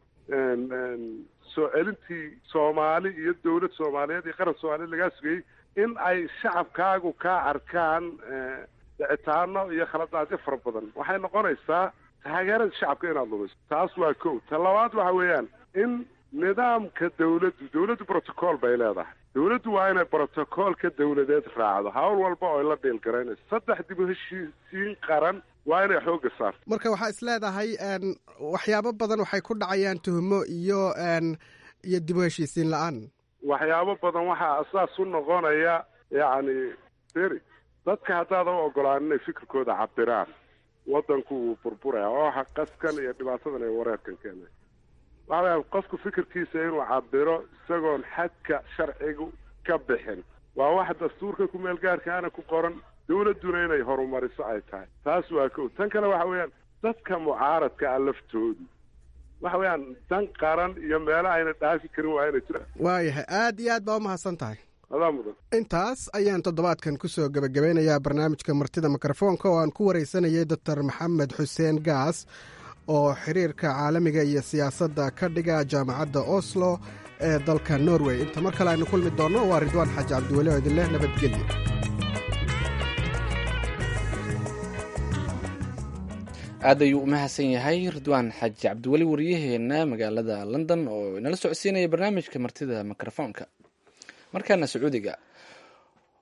soo celintii soomaali iyo dawlad soomaaliyeed iyo qaran soomaaliyeed lagaa sugayey in ay shacabkaagu kaa arkaan dhicitaano iyo khaladaadyo fara badan waxay noqonaysaa taageerada shacabka inaad lumiso taas waa kow ta labaad waxa weeyaan in nidaamka dawladdu dawladdu brotocool bay leedahay dawladdu waa inay brotocoolka dawladeed raacdo hawl walba oo ay la dhiilgaraynayso saddex dib u heshiisiin qaran waa inay xoogga saarto marka waxaa is leedahay waxyaabo badan waxay ku dhacayaan tuhmo iyo iyo dib u heshiisiin la-aan waxyaabo badan waxaa asaas u noqonaya yacni beri dadka haddaada u ogolaan inay fikirkooda cabiraan waddanku wuu burburaya oo qaskan iyo dhibaatadan iyo wareerkan keenay waxa weya qofku fikirkiisa inuu cabiro isagoon xadka sharcigu ka bixin waa wax dastuurka kumeel gaarkaana ku qoran dawladduna inay horumariso ay tahay taas waa kow tan kale waxa weeyaan dadka mucaaradka ah laftoodu waxa weeyaan dan qaran iyo meelo ayna dhaafi karin waa inay jiraan waayahay aad iyo aad baa u mahadsan tahay adaa mudan intaas ayaan toddobaadkan ku soo gebagabeynayaa barnaamijka martida mikrofoonka oo aan ku waraysanayay doctor maxamed xuseen gaas oo xiriirka caalamiga iyo siyaasadda ka dhiga jaamacadda oslo ee dalka norway inta mar kale aynu kulmi doonno waa ridwaan xaaji cabdiweli oo idinleh nabadgelyo aad ayuu u mahadsan yahay ridwaan xaaji cabdiweli wariyaheenna magaalada london oo inala socodsiinaya barnaamijka martida mikrofoonka markaana sacuudiga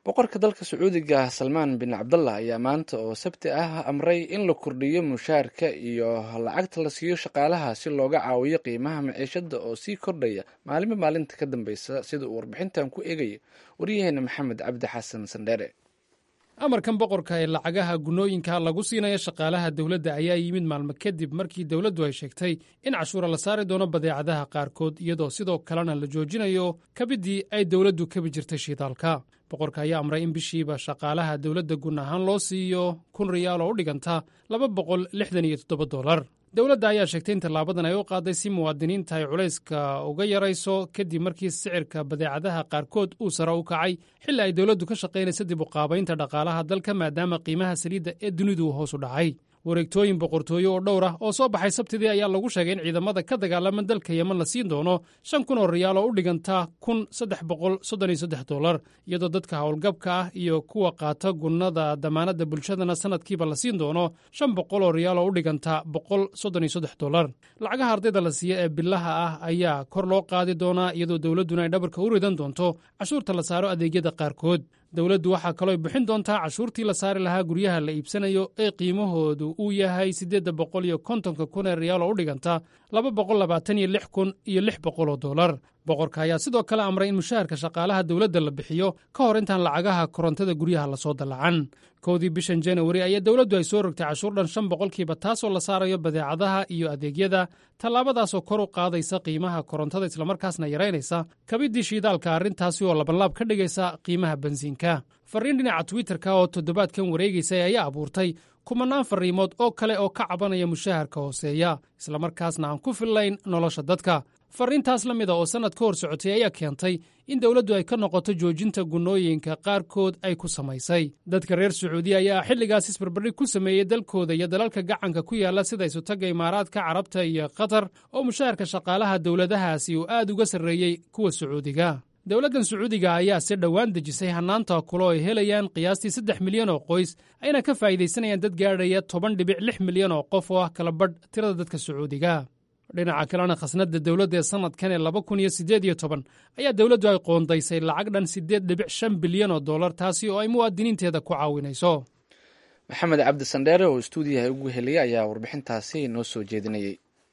boqorka dalka sacuudiga salmaan bin cabdallah ayaa maanta oo sabti ah amray in la kordhiyo mushaarka iyo lacagta la siiyo shaqaalaha si looga caawiyo qiimaha maciishada oo sii kordhaya maalinba maalinta ka dambeysa sida uu warbixintan ku eegayo waryaheena maxamed cabdi xasan sandheere amarkan boqorka ee lacagaha gunooyinka lagu siinayo shaqaalaha dowladda ayaa yimid maalmo kadib markii dowladdu ay sheegtay in cashuura la saari doono badeecadaha qaarkood iyadoo sidoo kalena la joojinayo kabidii ay dowladdu kabi jirtay shiidaalka boqorka ayaa amray in bishiiba shaqaalaha dowladda gun ahaan loo siiyo kun riyaal oo u dhiganta laba boqol lixdan iyo toddoba dolar dowladda ayaa sheegtay in tallaabadan ay u qaaday si muwaadiniinta ay culayska uga yarayso kadib markii sicirka badeecadaha qaarkood uu sare u kacay xilli ay dowladdu ka shaqaynaysa dib u qaabaynta dhaqaalaha dalka maadaama qiimaha saliidda ee dunidu hoos u dhacay wareegtooyin boqortooye oo dhowr ah oo soo baxay sabtidii ayaa lagu sheegay in ciidamada ka dagaalama dalka yeman la siin doono shan kun oo riyaal oo u dhiganta kun saddex boqol soddon iyo saddex dolar iyadoo dadka howlgabka ah iyo kuwa qaata gunnada damaanadda bulshadana sanadkiiba la siin doono shan boqol oo riyaal oo u dhiganta boqol soddon iyo saddex dolar lacagaha ardayda la siiya ee bilaha ah ayaa kor loo qaadi doonaa iyadoo dowladduna ay dhabarka u ridan doonto cashuurta la saaro adeegyada qaarkood dowladdu waxaa kalooy bixin doontaa cashuurtii la saari lahaa guryaha la iibsanayo ee qiimahoodu uu yahay siddeedda boqol iyo kontonka kun ee riyaal oo u dhiganta laba boqol labaatan iyo lix kun iyo lix boqol oo dolar boqorka ayaa sidoo kale amray in mushaharka shaqaalaha dowladda la bixiyo ka hor intaan lacagaha korontada guryaha lasoo dallacan kowdii bishan janawari ayaa dowladdu ay soo rogtay cashuur dhan shan boqolkiiba taasoo la saarayo badeecadaha iyo adeegyada tallaabadaasoo kor u qaadaysa qiimaha korontada islamarkaasna yaraynaysa kabidii shiidaalka arrintaasi oo labanlaab ka dhigaysa qiimaha bensiinka farriin dhinaca twitterka oo toddobaadkan wareegaysay ayaa abuurtay kumanaan farriimood oo kale oo ka cabanaya mushaharka hooseeya islamarkaasna aan ku fillayn nolosha dadka farriintaas la mida oo sannad ka hor socotay ayaa keentay in dowladdu ay ka noqoto joojinta gunnooyinka qaarkood ay ku samaysay dadka reer sacuudiya ayaa xilligaas isbarbardhig ku sameeyey dalkooda iyo dalalka gacanka ku yaalla sida isutagga imaaraadka carabta iyo qatar oo mushaharka shaqaalaha dowladahaasi uu aad uga sarreeyey kuwa sacuudiga dowladdan sacuudiga ayaa si dhowaan dejisay hannaanta kulo ay helayaan qiyaastii saddex milyan oo qoys ayna ka faa'iidaysanayaan dad gaadhaya toban dhibic lix milyan oo qof oo ah kala badh tirada dadka sacuudiga dhinaca kalena khasnadda dowladda ee sannadkan ee laba kun iyo siddeed iyo toban ayaa dowladdu ay qoondaysay lacag dhan siddeed dhibic shan bilyan oo dollar taasi oo ay muwaadiniinteeda ku caawinayso maxamed cabdi sandheere oo istuudiyaha ugu heliyay ayaa warbixintaasi noo soo jeedinayay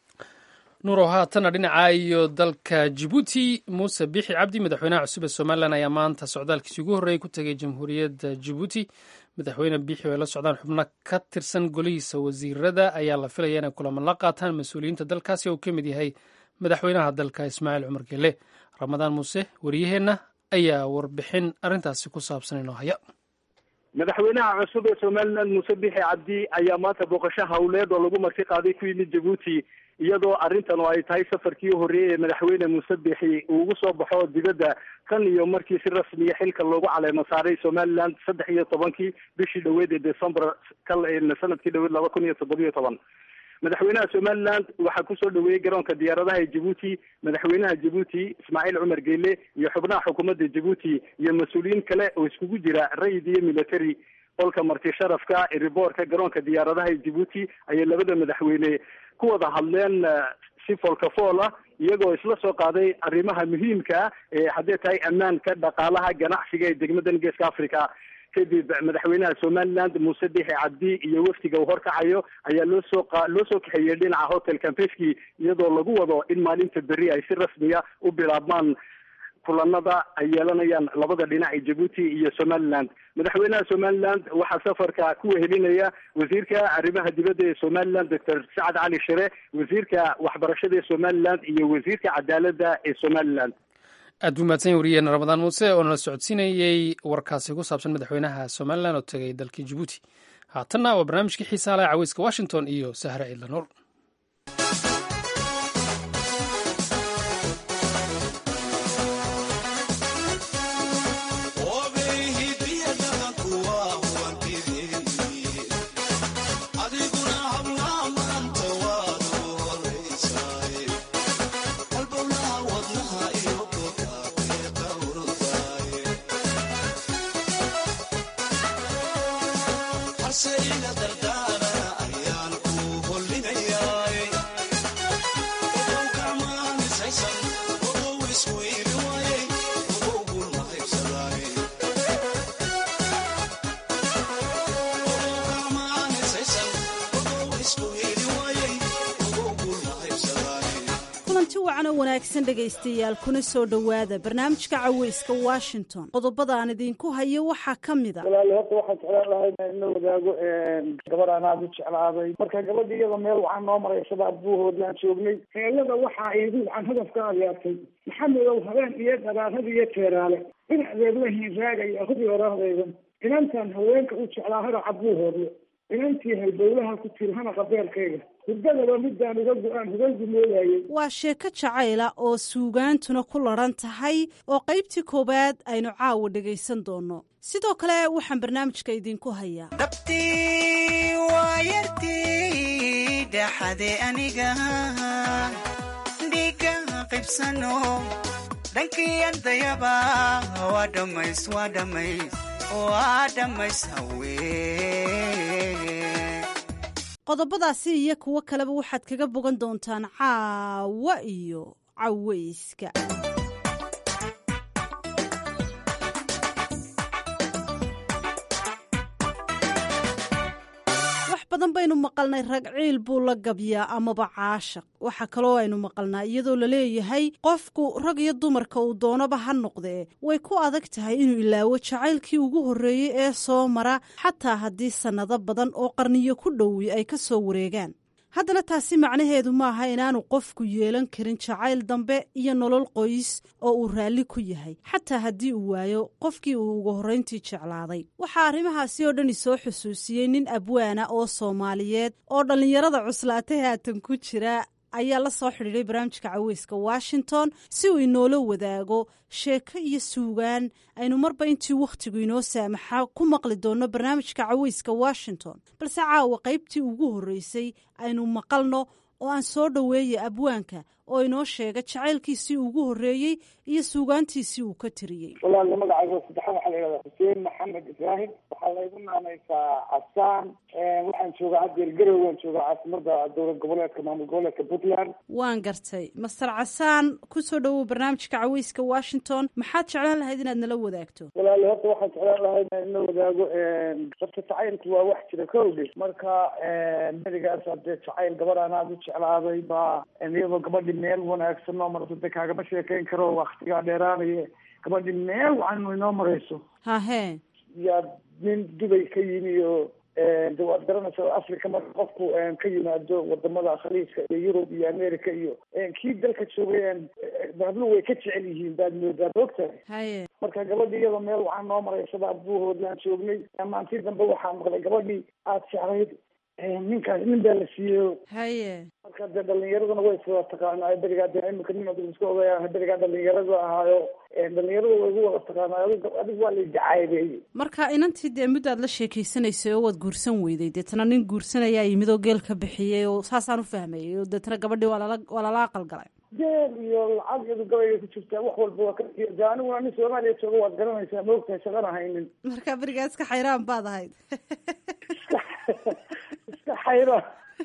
nuurow haatanna dhinaca iyo dalka jibuuti muuse bixi cabdi madaxweynaha cusub ee somalilan ayaa maanta socdaalkiisii ugu horreeyey ku tegay jamhuuriyadda jibuuti madaxweyne biixi oo ay la socdaan xubno ka tirsan golihiisa wasiirada ayaa la filaya inay kulamo la qaataan mas-uuliyiinta dalkaasi oo uu ka mid yahay madaxweynaha dalka ismaaciil cumar gele ramadaan muuse wariyaheenna ayaa warbixin arrintaasi ku saabsan inoo haya madaxweynaha cusub ee somalilan muuse bixi cabdi ayaa maanta booqasho hawleed oo lagu marti qaaday ku yimid jabuuti iyadoo arrintan oo ay tahay safarkii horreeyey ee madaxweyne muuse bixi uu ugu soo baxo dibadda tan iyo markii si rasmiya xilka loogu caleemo saaray somaliland saddex iyo tobankii bishii dhaweed ee december sanadkii dhaweed laba kun iyo toddobiyo toban madaxweynaha somaliland waxaa kusoo dhaweeyey garoonka diyaaradaha ee jabuuti madaxweynaha jabuuti ismaaciil cumar geele iyo xubnaha xukuumadda jabuuti iyo mas-uuliyiin kale oo iskugu jira rayid iyo military qolka marti sharafka eriboorka garoonka diyaaradaha ee jabuuti ayay labada madaxweyne ku wada hadleen si foolkafool ah iyagoo isla soo qaaday arrimaha muhiimka ah ee haddee tahay ammaanka dhaqaalaha ganacsiga ee degmadan geeska africa kadib madaxweynaha somaliland muuse bixi cabdi iyo wafdiga uu horkacayo ayaa loo soo loo soo kaxeeyey dhinaca hotel campeski iyadoo lagu wado in maalinta berri ay si rasmiya u bilaabmaan kulanada ay yeelanayaan labada dhinac ee jabuuti iyo somaliland madaxweynaha somaliland waxaa safarka ku wehelinaya wasiirka arrimaha dibadda ee somaliland doctor sacad cali shire wasiirka waxbarashada ee somaliland iyo wasiirka cadaaladda ee somaliland aad buu mahadsan yahy wariyeena ramadaan muuse oo nala socodsiinayey warkaasi ku saabsan madaxweynaha somalilan oo tegay dalkii jabuuti haatanna waa barnaamijkii xiisaa laha caweyska washington iyo sahre ciidla nuur Harse ila dardara ayaan ku holinaya wacan oo wanaagsan dhegaystayaal kuna soo dhowaada barnaamijka caweyska washington qodobada aan idinku hayo waxaa ka mid a walaali horta waxaan jeclaan lahay in la wadaago gabar aan aada u jeclaaday marka gabadha iyada meel waxaa noo maraysada buuhoodlaan joognay heelada waxaa iigu waxaan hadafka adyaartay maxamedow habeen iyo dharaarada iyo teeraale dhinaceed la hiinraagaya hudi orahdaydan inantaan haweenka u jeclaa haraca buuhoodle inantii halbowlaha ku tiri hana qabeelkayga hurdadaba midaan uga go-aan hubeygu moodayay waa sheeko jacayla oo suugaantuna ku ladhan tahay oo qaybtii koowaad aynu caawa dhegaysan doonno sidoo kale waxaan barnaamijka idinku hayaa dhabtii waa yartii dhaxade aniga dhiiga qaybsano dhankii ardayaba waa dhammays waa dhammays waa dhammays hawee qodobadaasi iyo kuwo kaleba waxaad kaga bogan doontaan caawa iyo caweyska wax badan baynu maqalnay rag ciil buu la gabyaa amaba caashaq waxaa kaloo aynu maqalnaa iyadoo laleeyahay qofku rag iyo dumarka uu doonaba ha noqdee way ku adag tahay inuu ilaawo jacaylkii ugu horreeyey ee soo mara xataa haddii sannado badan oo qarniyo ku dhowi ay ka soo wareegaan haddana taasi macnaheedu maaha inaanu qofku yeelan karin jacayl dambe iyo nolol qoys oo uu raalli ku yahay xataa haddii uu waayo qofkii uu ugu horrayntii jeclaaday waxaa arrimahaasi oo dhan isoo xusuusiyey nin abwaana oo soomaaliyeed oo dhallinyarada cuslaatay haatan ku jira ayaa la soo xidhiidhay barnaamijka caweyska washington si uu inoola wadaago sheeko iyo suugaan aynu marba intii wakhtigu inoo saamaxa ku maqli doonno barnaamijka caweyska washington balse caawa qaybtii ugu horreysay aynu maqalno oo aan soo dhoweeya abwaanka oo inoo sheega jacaylkiisii ugu horreeyey iyo suugaantiisii uu ka tiriyey walaali magacayga saddexaad waxaa la yidhahdaa xuseen maxamed ibraahim waxaa laygu naanaysaa casaan waxaan joogaa haddeer garow waan joogaa caasimada dowlad goboleedka maamul goboleedka puntland waan gartay master casaan kusoo dhowow barnaamijka caweyska washington maxaad jeclaan lahayd inaad nala wadaagto walaali horta waxaan jeclaan lahay in la wadaago horta jacaylku waa wax jira kowdhe marka berigaas hadee jacayl gabar aan aada u jeclaaday baa iyadoo gabadhi meel wanaagsan noo marto de kaagama sheekeyn karo waktigaa dheeraanaya gabadhi meel wacan inoo marayso hahe yaa nin dubay ka yimi oo de waad garanaysaa africa marka qofku ka yimaado wadamada khaliijka iyo yurub iyo america iyo kii dalka joogay habluhu way ka jecel yihiin baad moodaa maogtahay haye marka gabadhi iyadoo meel waxaan noo maraysada buuhoodlaan joognay maantii dambe waxaa maqlay gabadhii aada jeclayd ninkaas nin baa la siiyo haye marka dee dhalinyaraduna way iswada taqaanaa berigaa de imika nin ad isku ogayaa berigaa dhalinyarada ahaayo dhalinyarada way igu wada taqaanaa adigu waa la jacaybeeyey marka inantii dee muddaad la sheekaysanaysay oo waad guursan weyday deetana nin guursanayaa yimid oo geel ka bixiyey oo saasaan u fahmayay oo deetana gabadhii waa lala waa lala aqalgalay geel iyo lacag iyadu gabayga ku jirtaa wax walba waa ka de aniguna nin soomaaliya jooga waad garanaysaa ma ogtahay shaqana haynin marka berigaa iska xayraan baad ahayd iska xayraan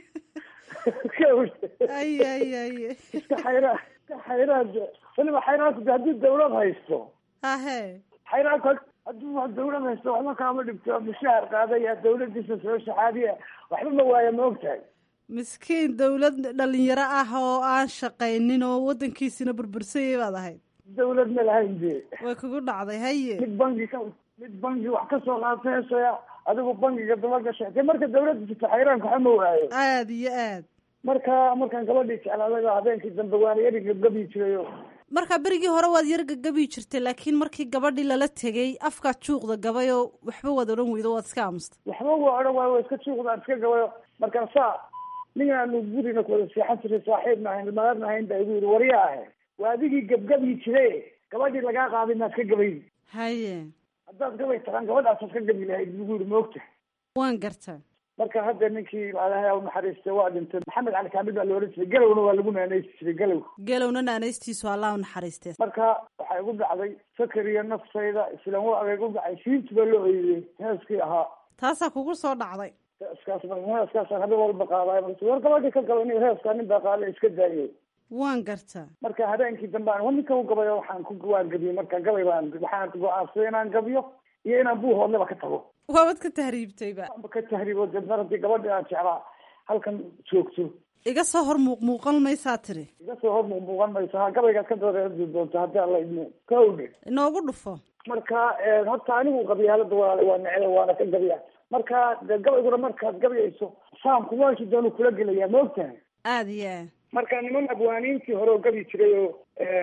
ay ay ay iska xayraan iska xayraan weliba xayraanku de haddii dawlad haysto hahe xayraanku haddii wax dawlad haysto waxba kaama dhibto mushaar qaadaya dawladiisa soo shaxaadiya waxba ma waaya ma ogtahay miskiin dawlad dhalinyaro ah oo aan shaqaynin oo wadankiisina burbursayay baad ahayd dawlad ma lahayn de way kugu dhacday haye mid bangi ka mid bangi wax kasoo qaataysoya adigu bangiga daba gashay de marka dawladda jirto xayraanka waxa ma waayo aada iyo aad marka markaan gabadhii jeclaaday baa habeenkii dambe waana yari gabgabi jirayo marka berigii hore waad yar gagabi jirtay laakiin markii gabadhii lala tegay afkaad juuqda gabay oo waxba waad odhan weydo waad iska aamusta waxba waa odhan waayo waa iska juuqdaan iska gabayo markaan saa ningaanu gurina kuwada seexan jiray saaxiibna ahayn maadna ahayn baa igu yidhi warya ahe waa adigii gabgabi jire gabadhii lagaa qaaday maad ka gabayn haye haddaad gabay taqaan gabadhaasaad ka gabi lahayd bugu yidhi maogta waan garta marka hadda ninkii ilahay u naxariistay waa dhintay maxamed cali kaamil baa la ohan jiray galowna waa lagu naanaysi jiray galow galowna naanaystiisu allah u naxariistee marka waxaa igu dhacday sakar iyo naftayda islan waa igu dhacay siinti baa loo oyday heeskii ahaa taasaa kugu soo dhacday heeskaas heeskaasaan habeen walba qaadaay marka war gabadhii ka gabay nin heeskaa nin baa qaaday iska daayay waan garta marka habeenkii dambe aan ninka u gabayo waxaan ku waan gabiyey marka gabay baan waxaan go-aansaday inaan gabiyo iyo inaan buuhoodleba ka tago waabad ka tahriibtayba ka tahriibo de mar haddii gabadhii aan jeclaa halkan joogto iga soo hor muuqmuuqan maysaa tiri iga soo hor muuqmuuqan mayso ha gabaygaad ka dareeri doonto haddii alla idmo kawdhe inoogu dhufo marka horta anigu qabyaalada walaale waa necda waana ka gabya marka de gabayguna markaad gabyayso saamku waashi doonu kula gelayaa ma ogtahay aada iyo aad marka niman abwaaniintii hore oo gabi jiray oo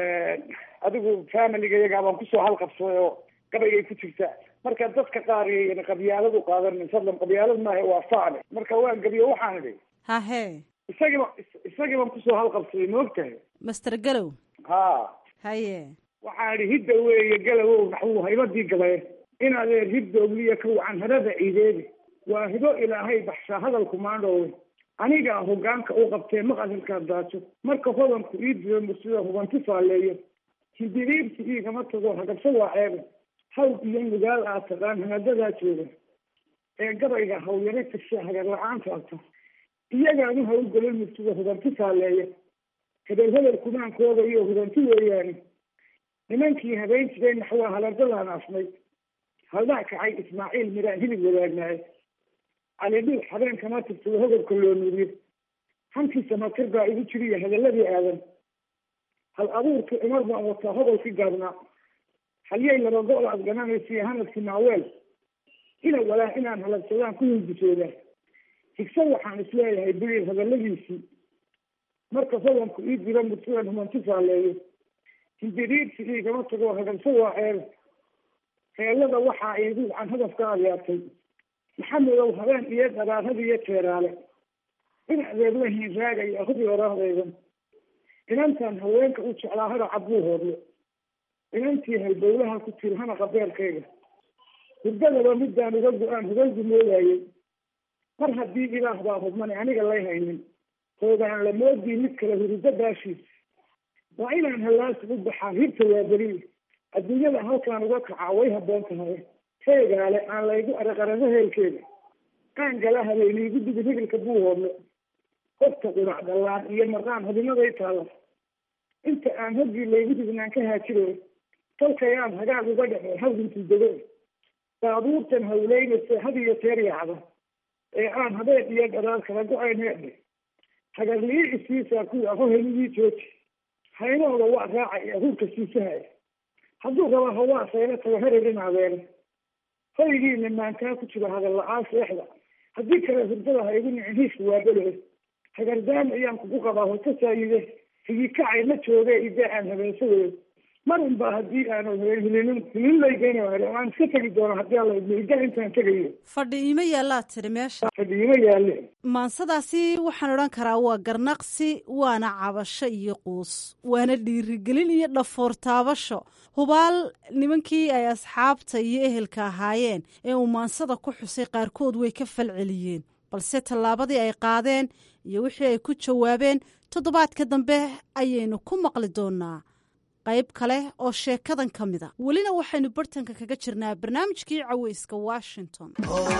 adigu familiga iyagaa baan kusoo halqabsaday oo gabaygay ku jirtaa marka dadka qaar yayna qabyaaladu qaadanin fadlan qabyaalad maaha waa faale marka waan gabiyo waxaan idhi hahe isagiiba isagii baan kusoo halqabsaday ma ogtahay master galow ha haye waxaan idhi hidda weeye galowow naxwuu haybadii gabaye in adeer hibdoogliya ka wacan harada ciideedi waa hibo ilaahay baxshaa hadalku maandhoowe anigaa hogaanka u qabtee maqasilkaa daajo marka hodanku ii dilo mursida hubanti faaleeyo hindiriirsi iigama tago hagabso waa ceebe haw iyo nugaal aa taqaan hanadadaa jooga ee gabayga hawyaro tirsha hagar la-aan faabta iyagaanu hawlgelin mursida hubanti faaleeya hebel hebel kumaankooda iyo hubanti weeyaane nimankii habeen jiray naxwaa halardadaan afnay haldhaa kacay ismaaciil miraan hilib wadaagnaaye calidhiil habeenkama tirtado hodobka loo nuuriyo hankiisa makir baa igu jiriya hadaladii aadan hal abuurkii cumar baan wataa hodolkii gaabnaa halyay laba go-da ad gananaysiiyo hanadkii maaweel ina walaa inaan halabsadaan ku hindisoodaa higso waxaan isleeyahay biliil hadaladiisii marka hodanku ii diro mursidan humanti faaleeyo hindiriirsi iigama tago hagabso waa ceebe heelada waxaa iigu wacan hadafka adyaatay maxamedow habeen iyo daraarada iyo teeraale in adeer la hiinraagaya hubi oraahdaydan inantan haweenka u jeclaa hada cabbuu hoodle inantii halbowlaha ku tiri hana qabeelkayga hurdadaba midaan uga go-aan hugaygu moodaayey mar haddii ilaah baa hubmani aniga lay haynin hoogaan la moodii mid kale hurdo baashiis waa inaan hallaasi u baxaa hirta waa beriye adduunyada halkaan uga kacaa way habboon tahay heegaale aan laygu araqarado heelkeeda aan gala habeyniigu digid hibilka buu hoodle horta qurac dhallaan iyo marqaan hubinaday taalla inta aan hoggii laygu dignaan ka haajiro tolkayaan hagaag uga dhace hawdintuu dego baabuurtan hawleynaysa had iyo teer yacda ee aan habeen iyo dharaar kala go-ayn heedhe hagarlii isiisaa kuwa hoheligii jooji haynahooda waa raacaya hurka siisahaya hadduu raba hawaa saylo tago hererin adeere hoygiina maantaa ku jiro hadal la-aan seexda haddii kale hurdada ha igu nicin hiiska waa bele hagardaam ayaan kugu qabaa hoto saayide higi kacay ma jooge idaa aan habeensadeed mar unbaa haddii aanu hilinin hilinlaygeyna aan iska tegi doono haddii alla idmo idaa intaan tegayo fadhi iima yaallaa tiri meesha fadhi iima yaalle maansadaasi waxaan odhan karaa waa garnaqsi waana cabasho iyo quus waana dhiirigelin iyo dhafoor taabasho hubaal nimankii ay asxaabta iyo ehelka ahaayeen ee uu maansada ku xusay qaarkood way ka falceliyeen balse tallaabadii ay qaadeen iyo wixii ay ku jawaabeen toddobaadka dambe ayaynu ku maqli doonaa qayb kale oo sheekadan ka mida welina waxaynu bartanka kaga jirnaa barnaamijkii caweyska washington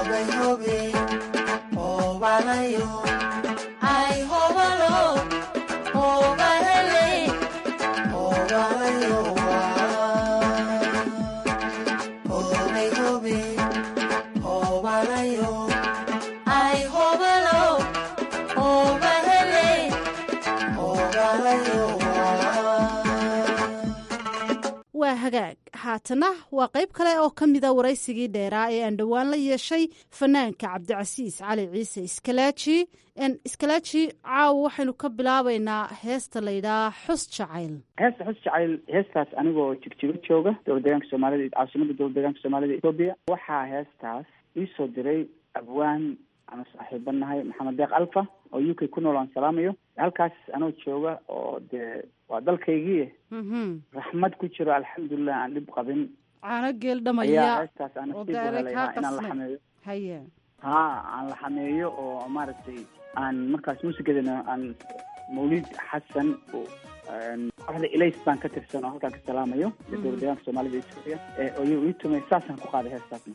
waa hagaag haatana waa qayb kale oo ka mida waraysigii dheeraa ee aan dhowaan la yeeshay fanaanka cabdicasiis cali ciise iskalaaji iskalaaji caawa waxaynu ka bilaabaynaa heesta layidhaha xus jacayl heesta xus jacayl heestaas anigoo jigjigo jooga dowlad deegaanka soomaalida caasimada dowlad deegaanka soomaalida etoobiya waxaa heestaas iisoo diray abwaan ama saaxiiba nahay maxamed deeq alfa oo u k ku nool aan salaamayo halkaas anoo jooga oo dee waa dalkaygii raxmad ku jiro alxamdulilah aan dhib qabin caano geel ayaa dhamaya heestaas aan oo nasiib u daaray helay kaa ha inaan la qasnay xameeyo haye ha aan la xameeyo oo maaragtay aan markaas muusigadana aan mawlid xasan oo een, kooxda elays baan ka tirsan oo halkaan ka salaamayo Mhm. dowlad deegaanka soomaalida etoobiya ee oo iyagu ii tumay saasaan ku qaaday heestaasna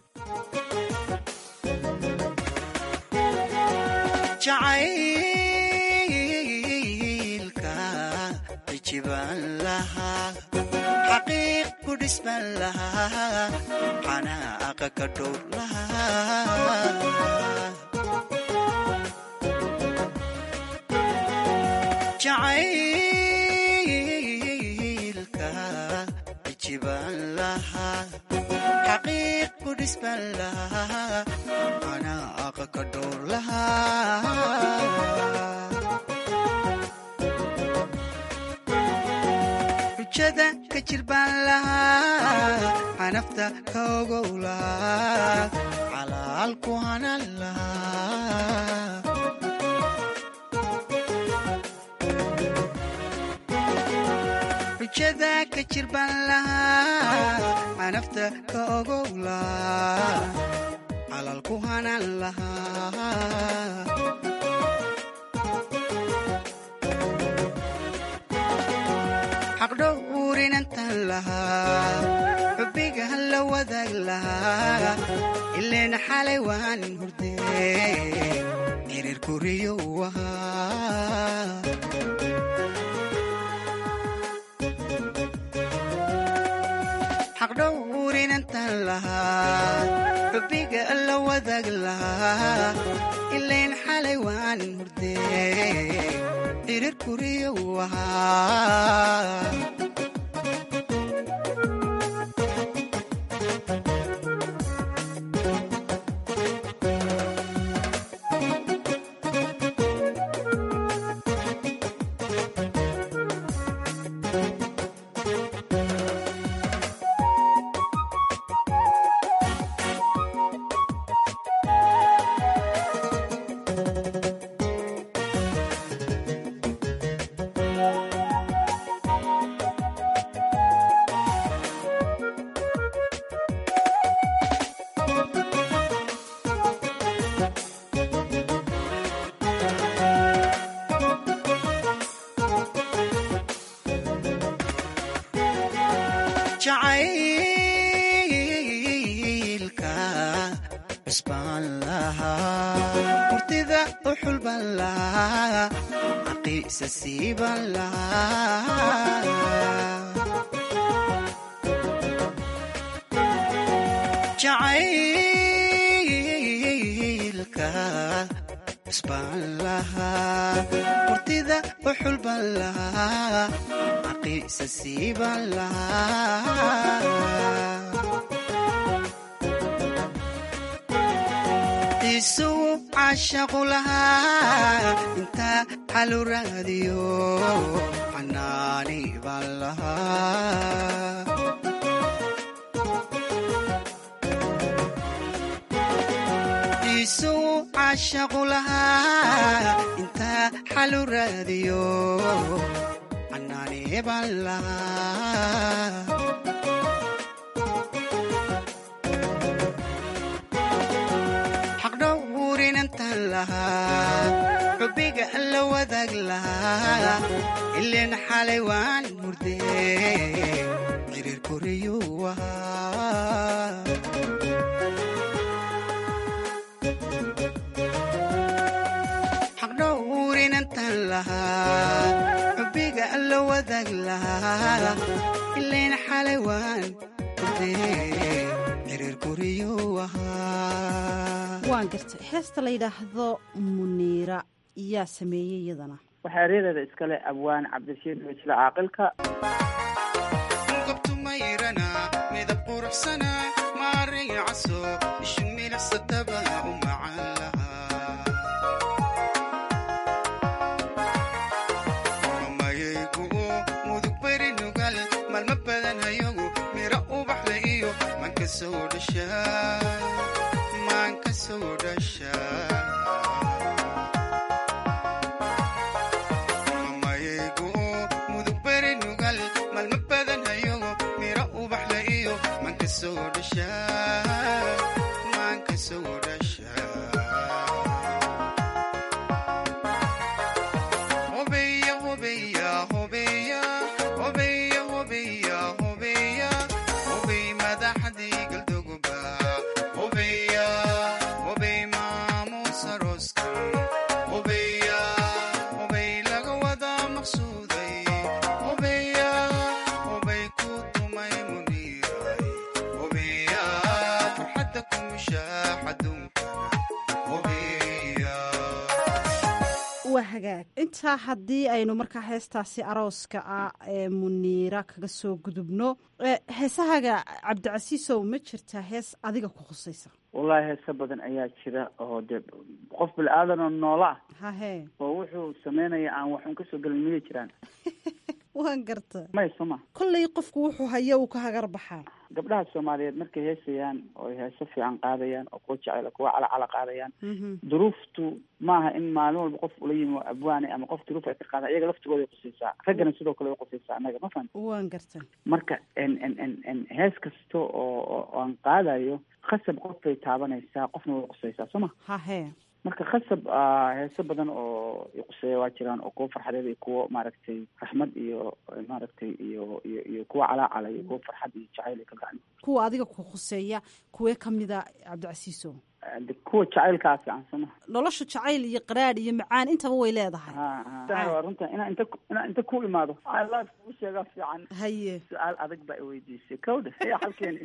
jacaylka cijibaan lahaa xaqiiq ku dhisman lahaa xanaaqa ka dhowr lahaa jacaylka jibaan lahaa xaqiiq ku dhisban lahaa anaaqa ka dhowr lahaa xujada ka jirbaan lahaa xanafta ka ogow lahaa xalaal ku hanan lahaa xujada ka jirbaan lahaa xanafta ka ogow lahaa xalaal ku hanan lahaa xaqdhowrinantan lahaa xubbiga la wadaag lahaa ileen xalay waan hurdee xiriir kuriyo ahaa xaqdhowrinantan lahaa xubbiga la wadaag lahaa ileen xalay waan hurdee xiriir kuriyo ahaa jacaylka cusbaan lahaa hurtida u xulban lahaa xaqiisa siiban lahaa jacaylka cusbaan lahaa hurtida u xulban lahaa xaqiisa siiban lahaa isugu caashaqu lahaa intaa xalu raadiyo xanaani baan lahaa isugu caashaqu lahaa intaa xalu raadiyo xanaani baan lahaa xaqdhowrinantan lahaa xubbiga la wadaag lahaa ileen xalay waan hurdee xiriir koriyo ahaa xaqdhowrinantan lahaa xubbiga la wadaag lahaa ileen xalay waan hurdee xiriir koriyo ahaa waan gartay heesta la yidhaahdo muniira yaa sameeyey iyadana waxaa eryadeeda iskale abwaan cabdirashiid wejle caaqilka gobtumayrana midab quruxsana maarin caso ishu milicsataba u macan lahaa mamayaygu mudug beri nugal malma badan hayagu mira ubaxle iyo manka soo dhasha maanka soo dhasha mamayaygu mudug beri nugal malma badan hayagu mira ubaxle iyo manka soo dhasha maanka soo dhasha waa hagaag intaa haddii aynu markaa heestaasi arooska ah ee muniira kaga soo gudubno heesahaga cabdicasiisow ma jirtaa hees adiga ku khusaysa wallaahi heese badan ayaa jira oo dee qof bil-aadan oo noola ah hahe oo wuxuu sameynaya aan waxun kasoo gelin miyay jiraan waan garta may soma kollay qofku wuxuu hayo uu ka hagar baxaa gabdhaha soomaaliyeed markay heesayaan oo ay heeso fiican qaadayaan oo kuwa jecel kuwa calacala qaadayaan duruuftu maaha in maalin walba qof ula yimi oo abwaane ama qof duruuf ay ka qaadaan iyaga laftigooday qusaysaa raggana sidoo kale way qusaysaa annaga ma fahan waan garta marka n n n n hees kasta oo oo aan qaadayo khasab qof bay taabanaysaa qofna way qusaysaa soo ma hahe marka khasab heeso badan oo quseeya waa jiraan oo kuwa farxadeed iyo kuwo maaragtay raxmad iyo maaragtay iyo iyo iyo kuwa calaacala iyo kuwa farxad iyo jacayl ay ka gacan kuwa adiga ku khuseeya kuwee kamida cabdicasiiso kuwa jacaylkaa fiican soo ma nolosha jacayl iyo qaraadh iyo macaan intaba way leedahay waa runta inaa inta inaa inta ku imaado life kuu sheegaa fiican haye su-aal adag baa iweydiisay kawdha ya halkeeni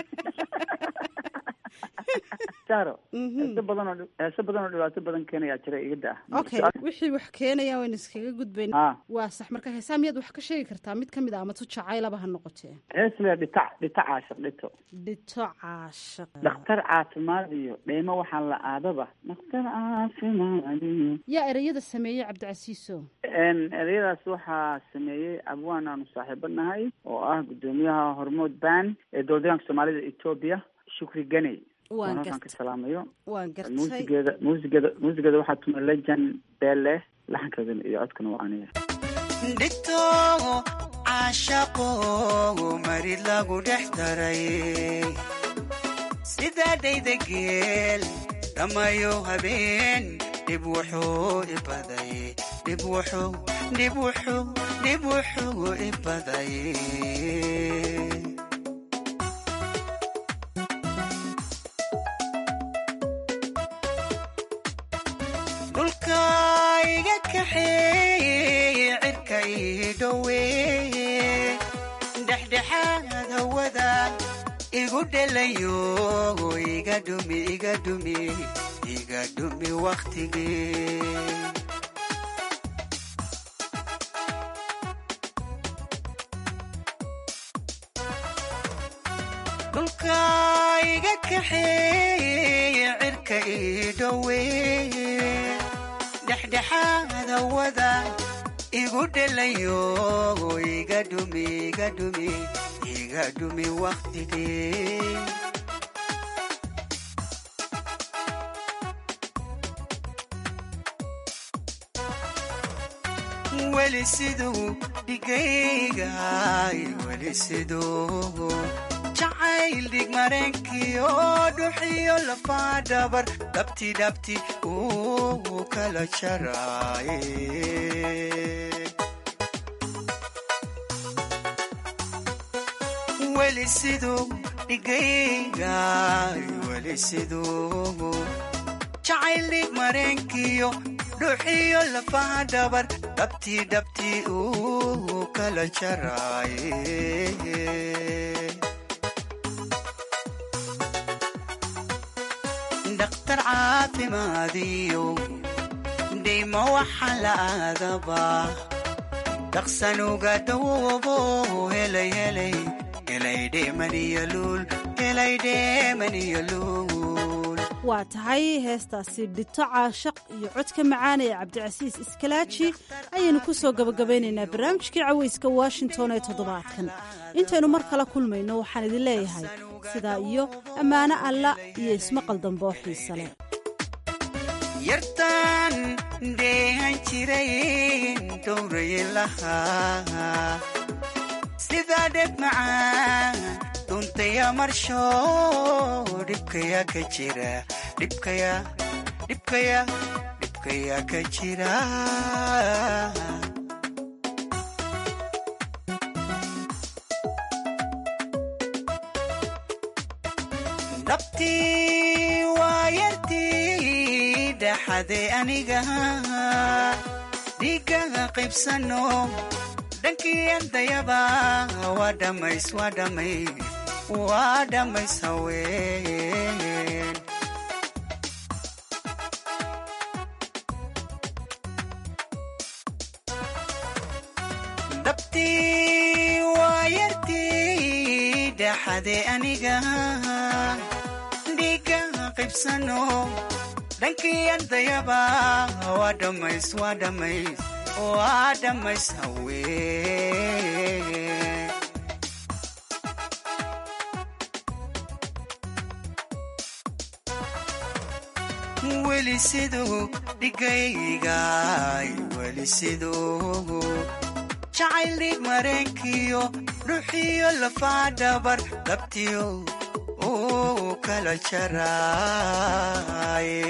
saro heeso badan oo heeso badan oo dhibaato badan keenayaa jira iga da okay wixii wax keenaya waynu iskaga gudbayn waa sax marka heesaa miyaad wax ka sheegi kartaa mid kamid a ama tu jacaylaba ha noqotee hees le dhitac dhita caashiq dhito dhito caashiq dhakhtar caafimaad iyo dheemo waxaa la aadaba dhakhtar caafimaad iyo yaa ereyada sameeyey cabdicasiiso ereyadaas waxaa sameeyey abwaan aanu saaxiibo nahay oo ah guddoomiyaha hormood ban ee dowladaanka soomaalida etoobiya shukri ganey waan halkaan ka salaamayo waan gartay muusigeeda muusigeeda muusigeeda waxaa tuma legend bele laxankeedana iyo codkana waa aniga dhigto caashaqo marid lagu dhex daray sidaa dhayda geel dhammayo habeen dhib wuxuu ibaday dhib wuxuu dhib wuxuu dhib wuxuu ibaday dhulka iga kaxeeye cirka ii dhoweeye dhexdhexaad hawada igu dhelayo iga dhumi iga dhumi iga dhumi wakhtigii dhulka iga kaxeeye cirka ii dhoweeye dhexdhexaad hawada igu dhelayo iga dhumi iga dhumi iga dhumi wakhtigii weli siduu dhigayga weli siduu jacayl dhig mareenkiyo dhuxiyo lafaa dhabar dhabti dhabti uu kala jaraaye weli siduu dhigayga weli siduu jacayl dhig mareenkiyo dhuxiyo lafaha dhabar dhabti dhabti uu kala jaraaye dhakhtar caafimaadiyo dhayma waxa la aadabaa dhaqsanuga dawoobo helay helay helay dheemaniyo luul helay dheemaniyo luul waa tahay heestaasi dhito caashaq iyo codka macaan ee cabdicasiis iskalaaji ayaynu ku soo gabagabaynaynaa barnaamijkii cawayska washington ee toddobaadkan intaynu mar kala kulmayno waxaan idin leeyahay sidaa iyo ammaano alla iyo ismaqal dambe oo xiise leh yartaan dheehan jiray dhowrayin lahaa sidaa dheg macaan dhuntaya marsho dhibkaya ka jira dhibkaya dhibkaya dhibkaya ka jira dhabtii waa yartii dhaxade aniga dhiiggaga qaybsano dhankii ardayaba waa dhammays waa dhammays waa dhammays haween dhabtii waa yartii dhaxade aniga dhiiga qaybsano dhankii ardayaba waa dhammays waa dhammays waa dhammays haween weli siduu dhigaygaay weli siduu jacayl dhig mareenkiyo dhuxiyo lafaa dhabar dhabtiyo uu kala jaraaye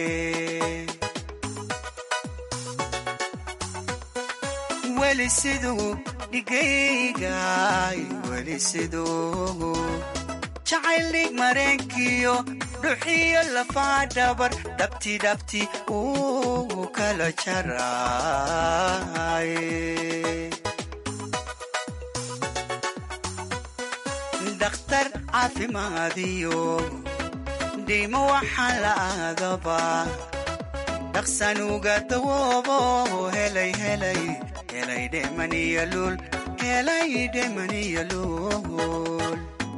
weli siduu dhigaygaay weli siduu jacayl dhig mareenkiyo dhuxiyo lafaa dhabar dhabti dhabti uu kala jaraaye dakhtar caafimaadiyo dhiimo waxaa la aadaba dhaqsanuga dawoobo helay helay helay dhemaniya luul helay dhemaniya luul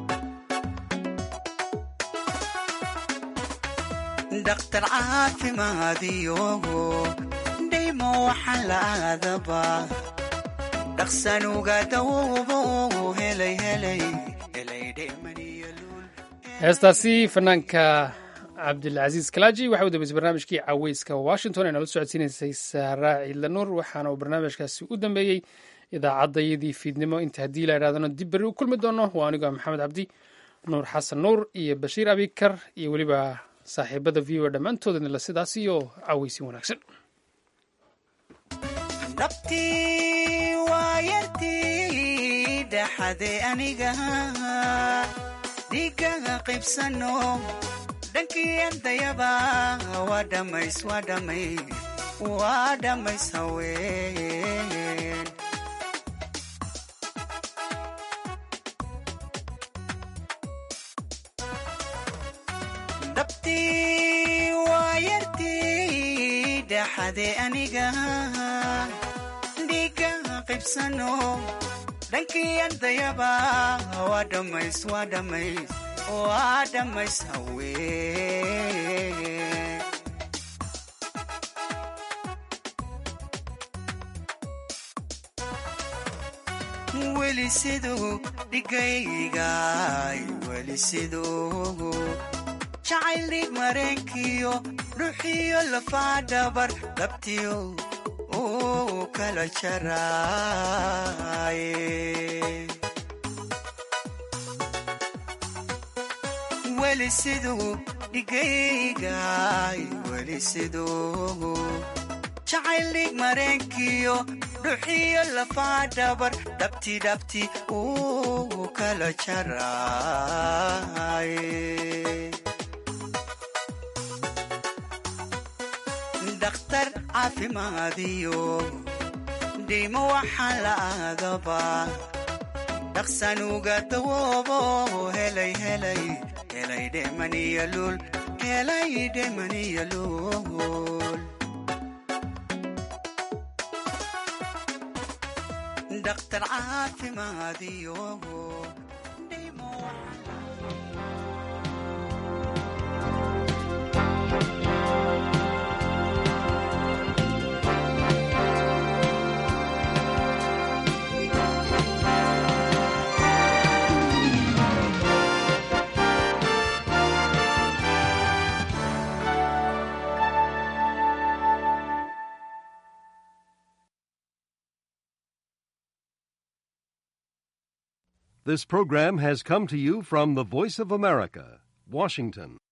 dhakhtar caafimaadiyo dhaymo waxaa la aadaba dhaqsanuga dawoobo helay helay helay dhemaniya heestaasi fanaanka cabdilcasiis kalaaji waxa u dambeysay barnaamijkii caweyska washington ee nala socodsiinaysay saaraa ciidla nuur waxaana uu barnaamijkaasi u dambeeyey idaacadayadii fiidnimo inta haddii la idhahdano dib berri u kulmi doono waa anigoo maxamed cabdi nuur xasan nuur iyo bashiir abikar iyo weliba saaxiibada v o dhammaantoodana la sidaas iyo caweysi wanaagsan dhabtii waa yartii dhaxade aniga dhiigaga qaybsano dhankii ardayaba waa dhammays waa dhammays waa dhammays haween dhabtii waa yartii dhaxade aniga dhiiga qaybsano dhankii ardayaba waa dhammays waa dhammays waa dhammays haween weli siduu dhigaygaay weli siduu jacayl dhig mareenkiyo dhuxiyo lafaa dhabar dhabtiyo uu kala jaraaye weli siduu dhigaygaay weli siduu jacayl dhig mareenkiyo dhuxiyo lafaa dhabar dhabti dhabti uu kala jaraaye dhakhtar caafimaadiyo dhiimo waxaa la aadaba dhaqsanuga dawoobo helay helay helay dhemaniya luul helay dhemaniya luul dhakhtar caafimaadiyo This program has come to you from the Voice of America, Washington.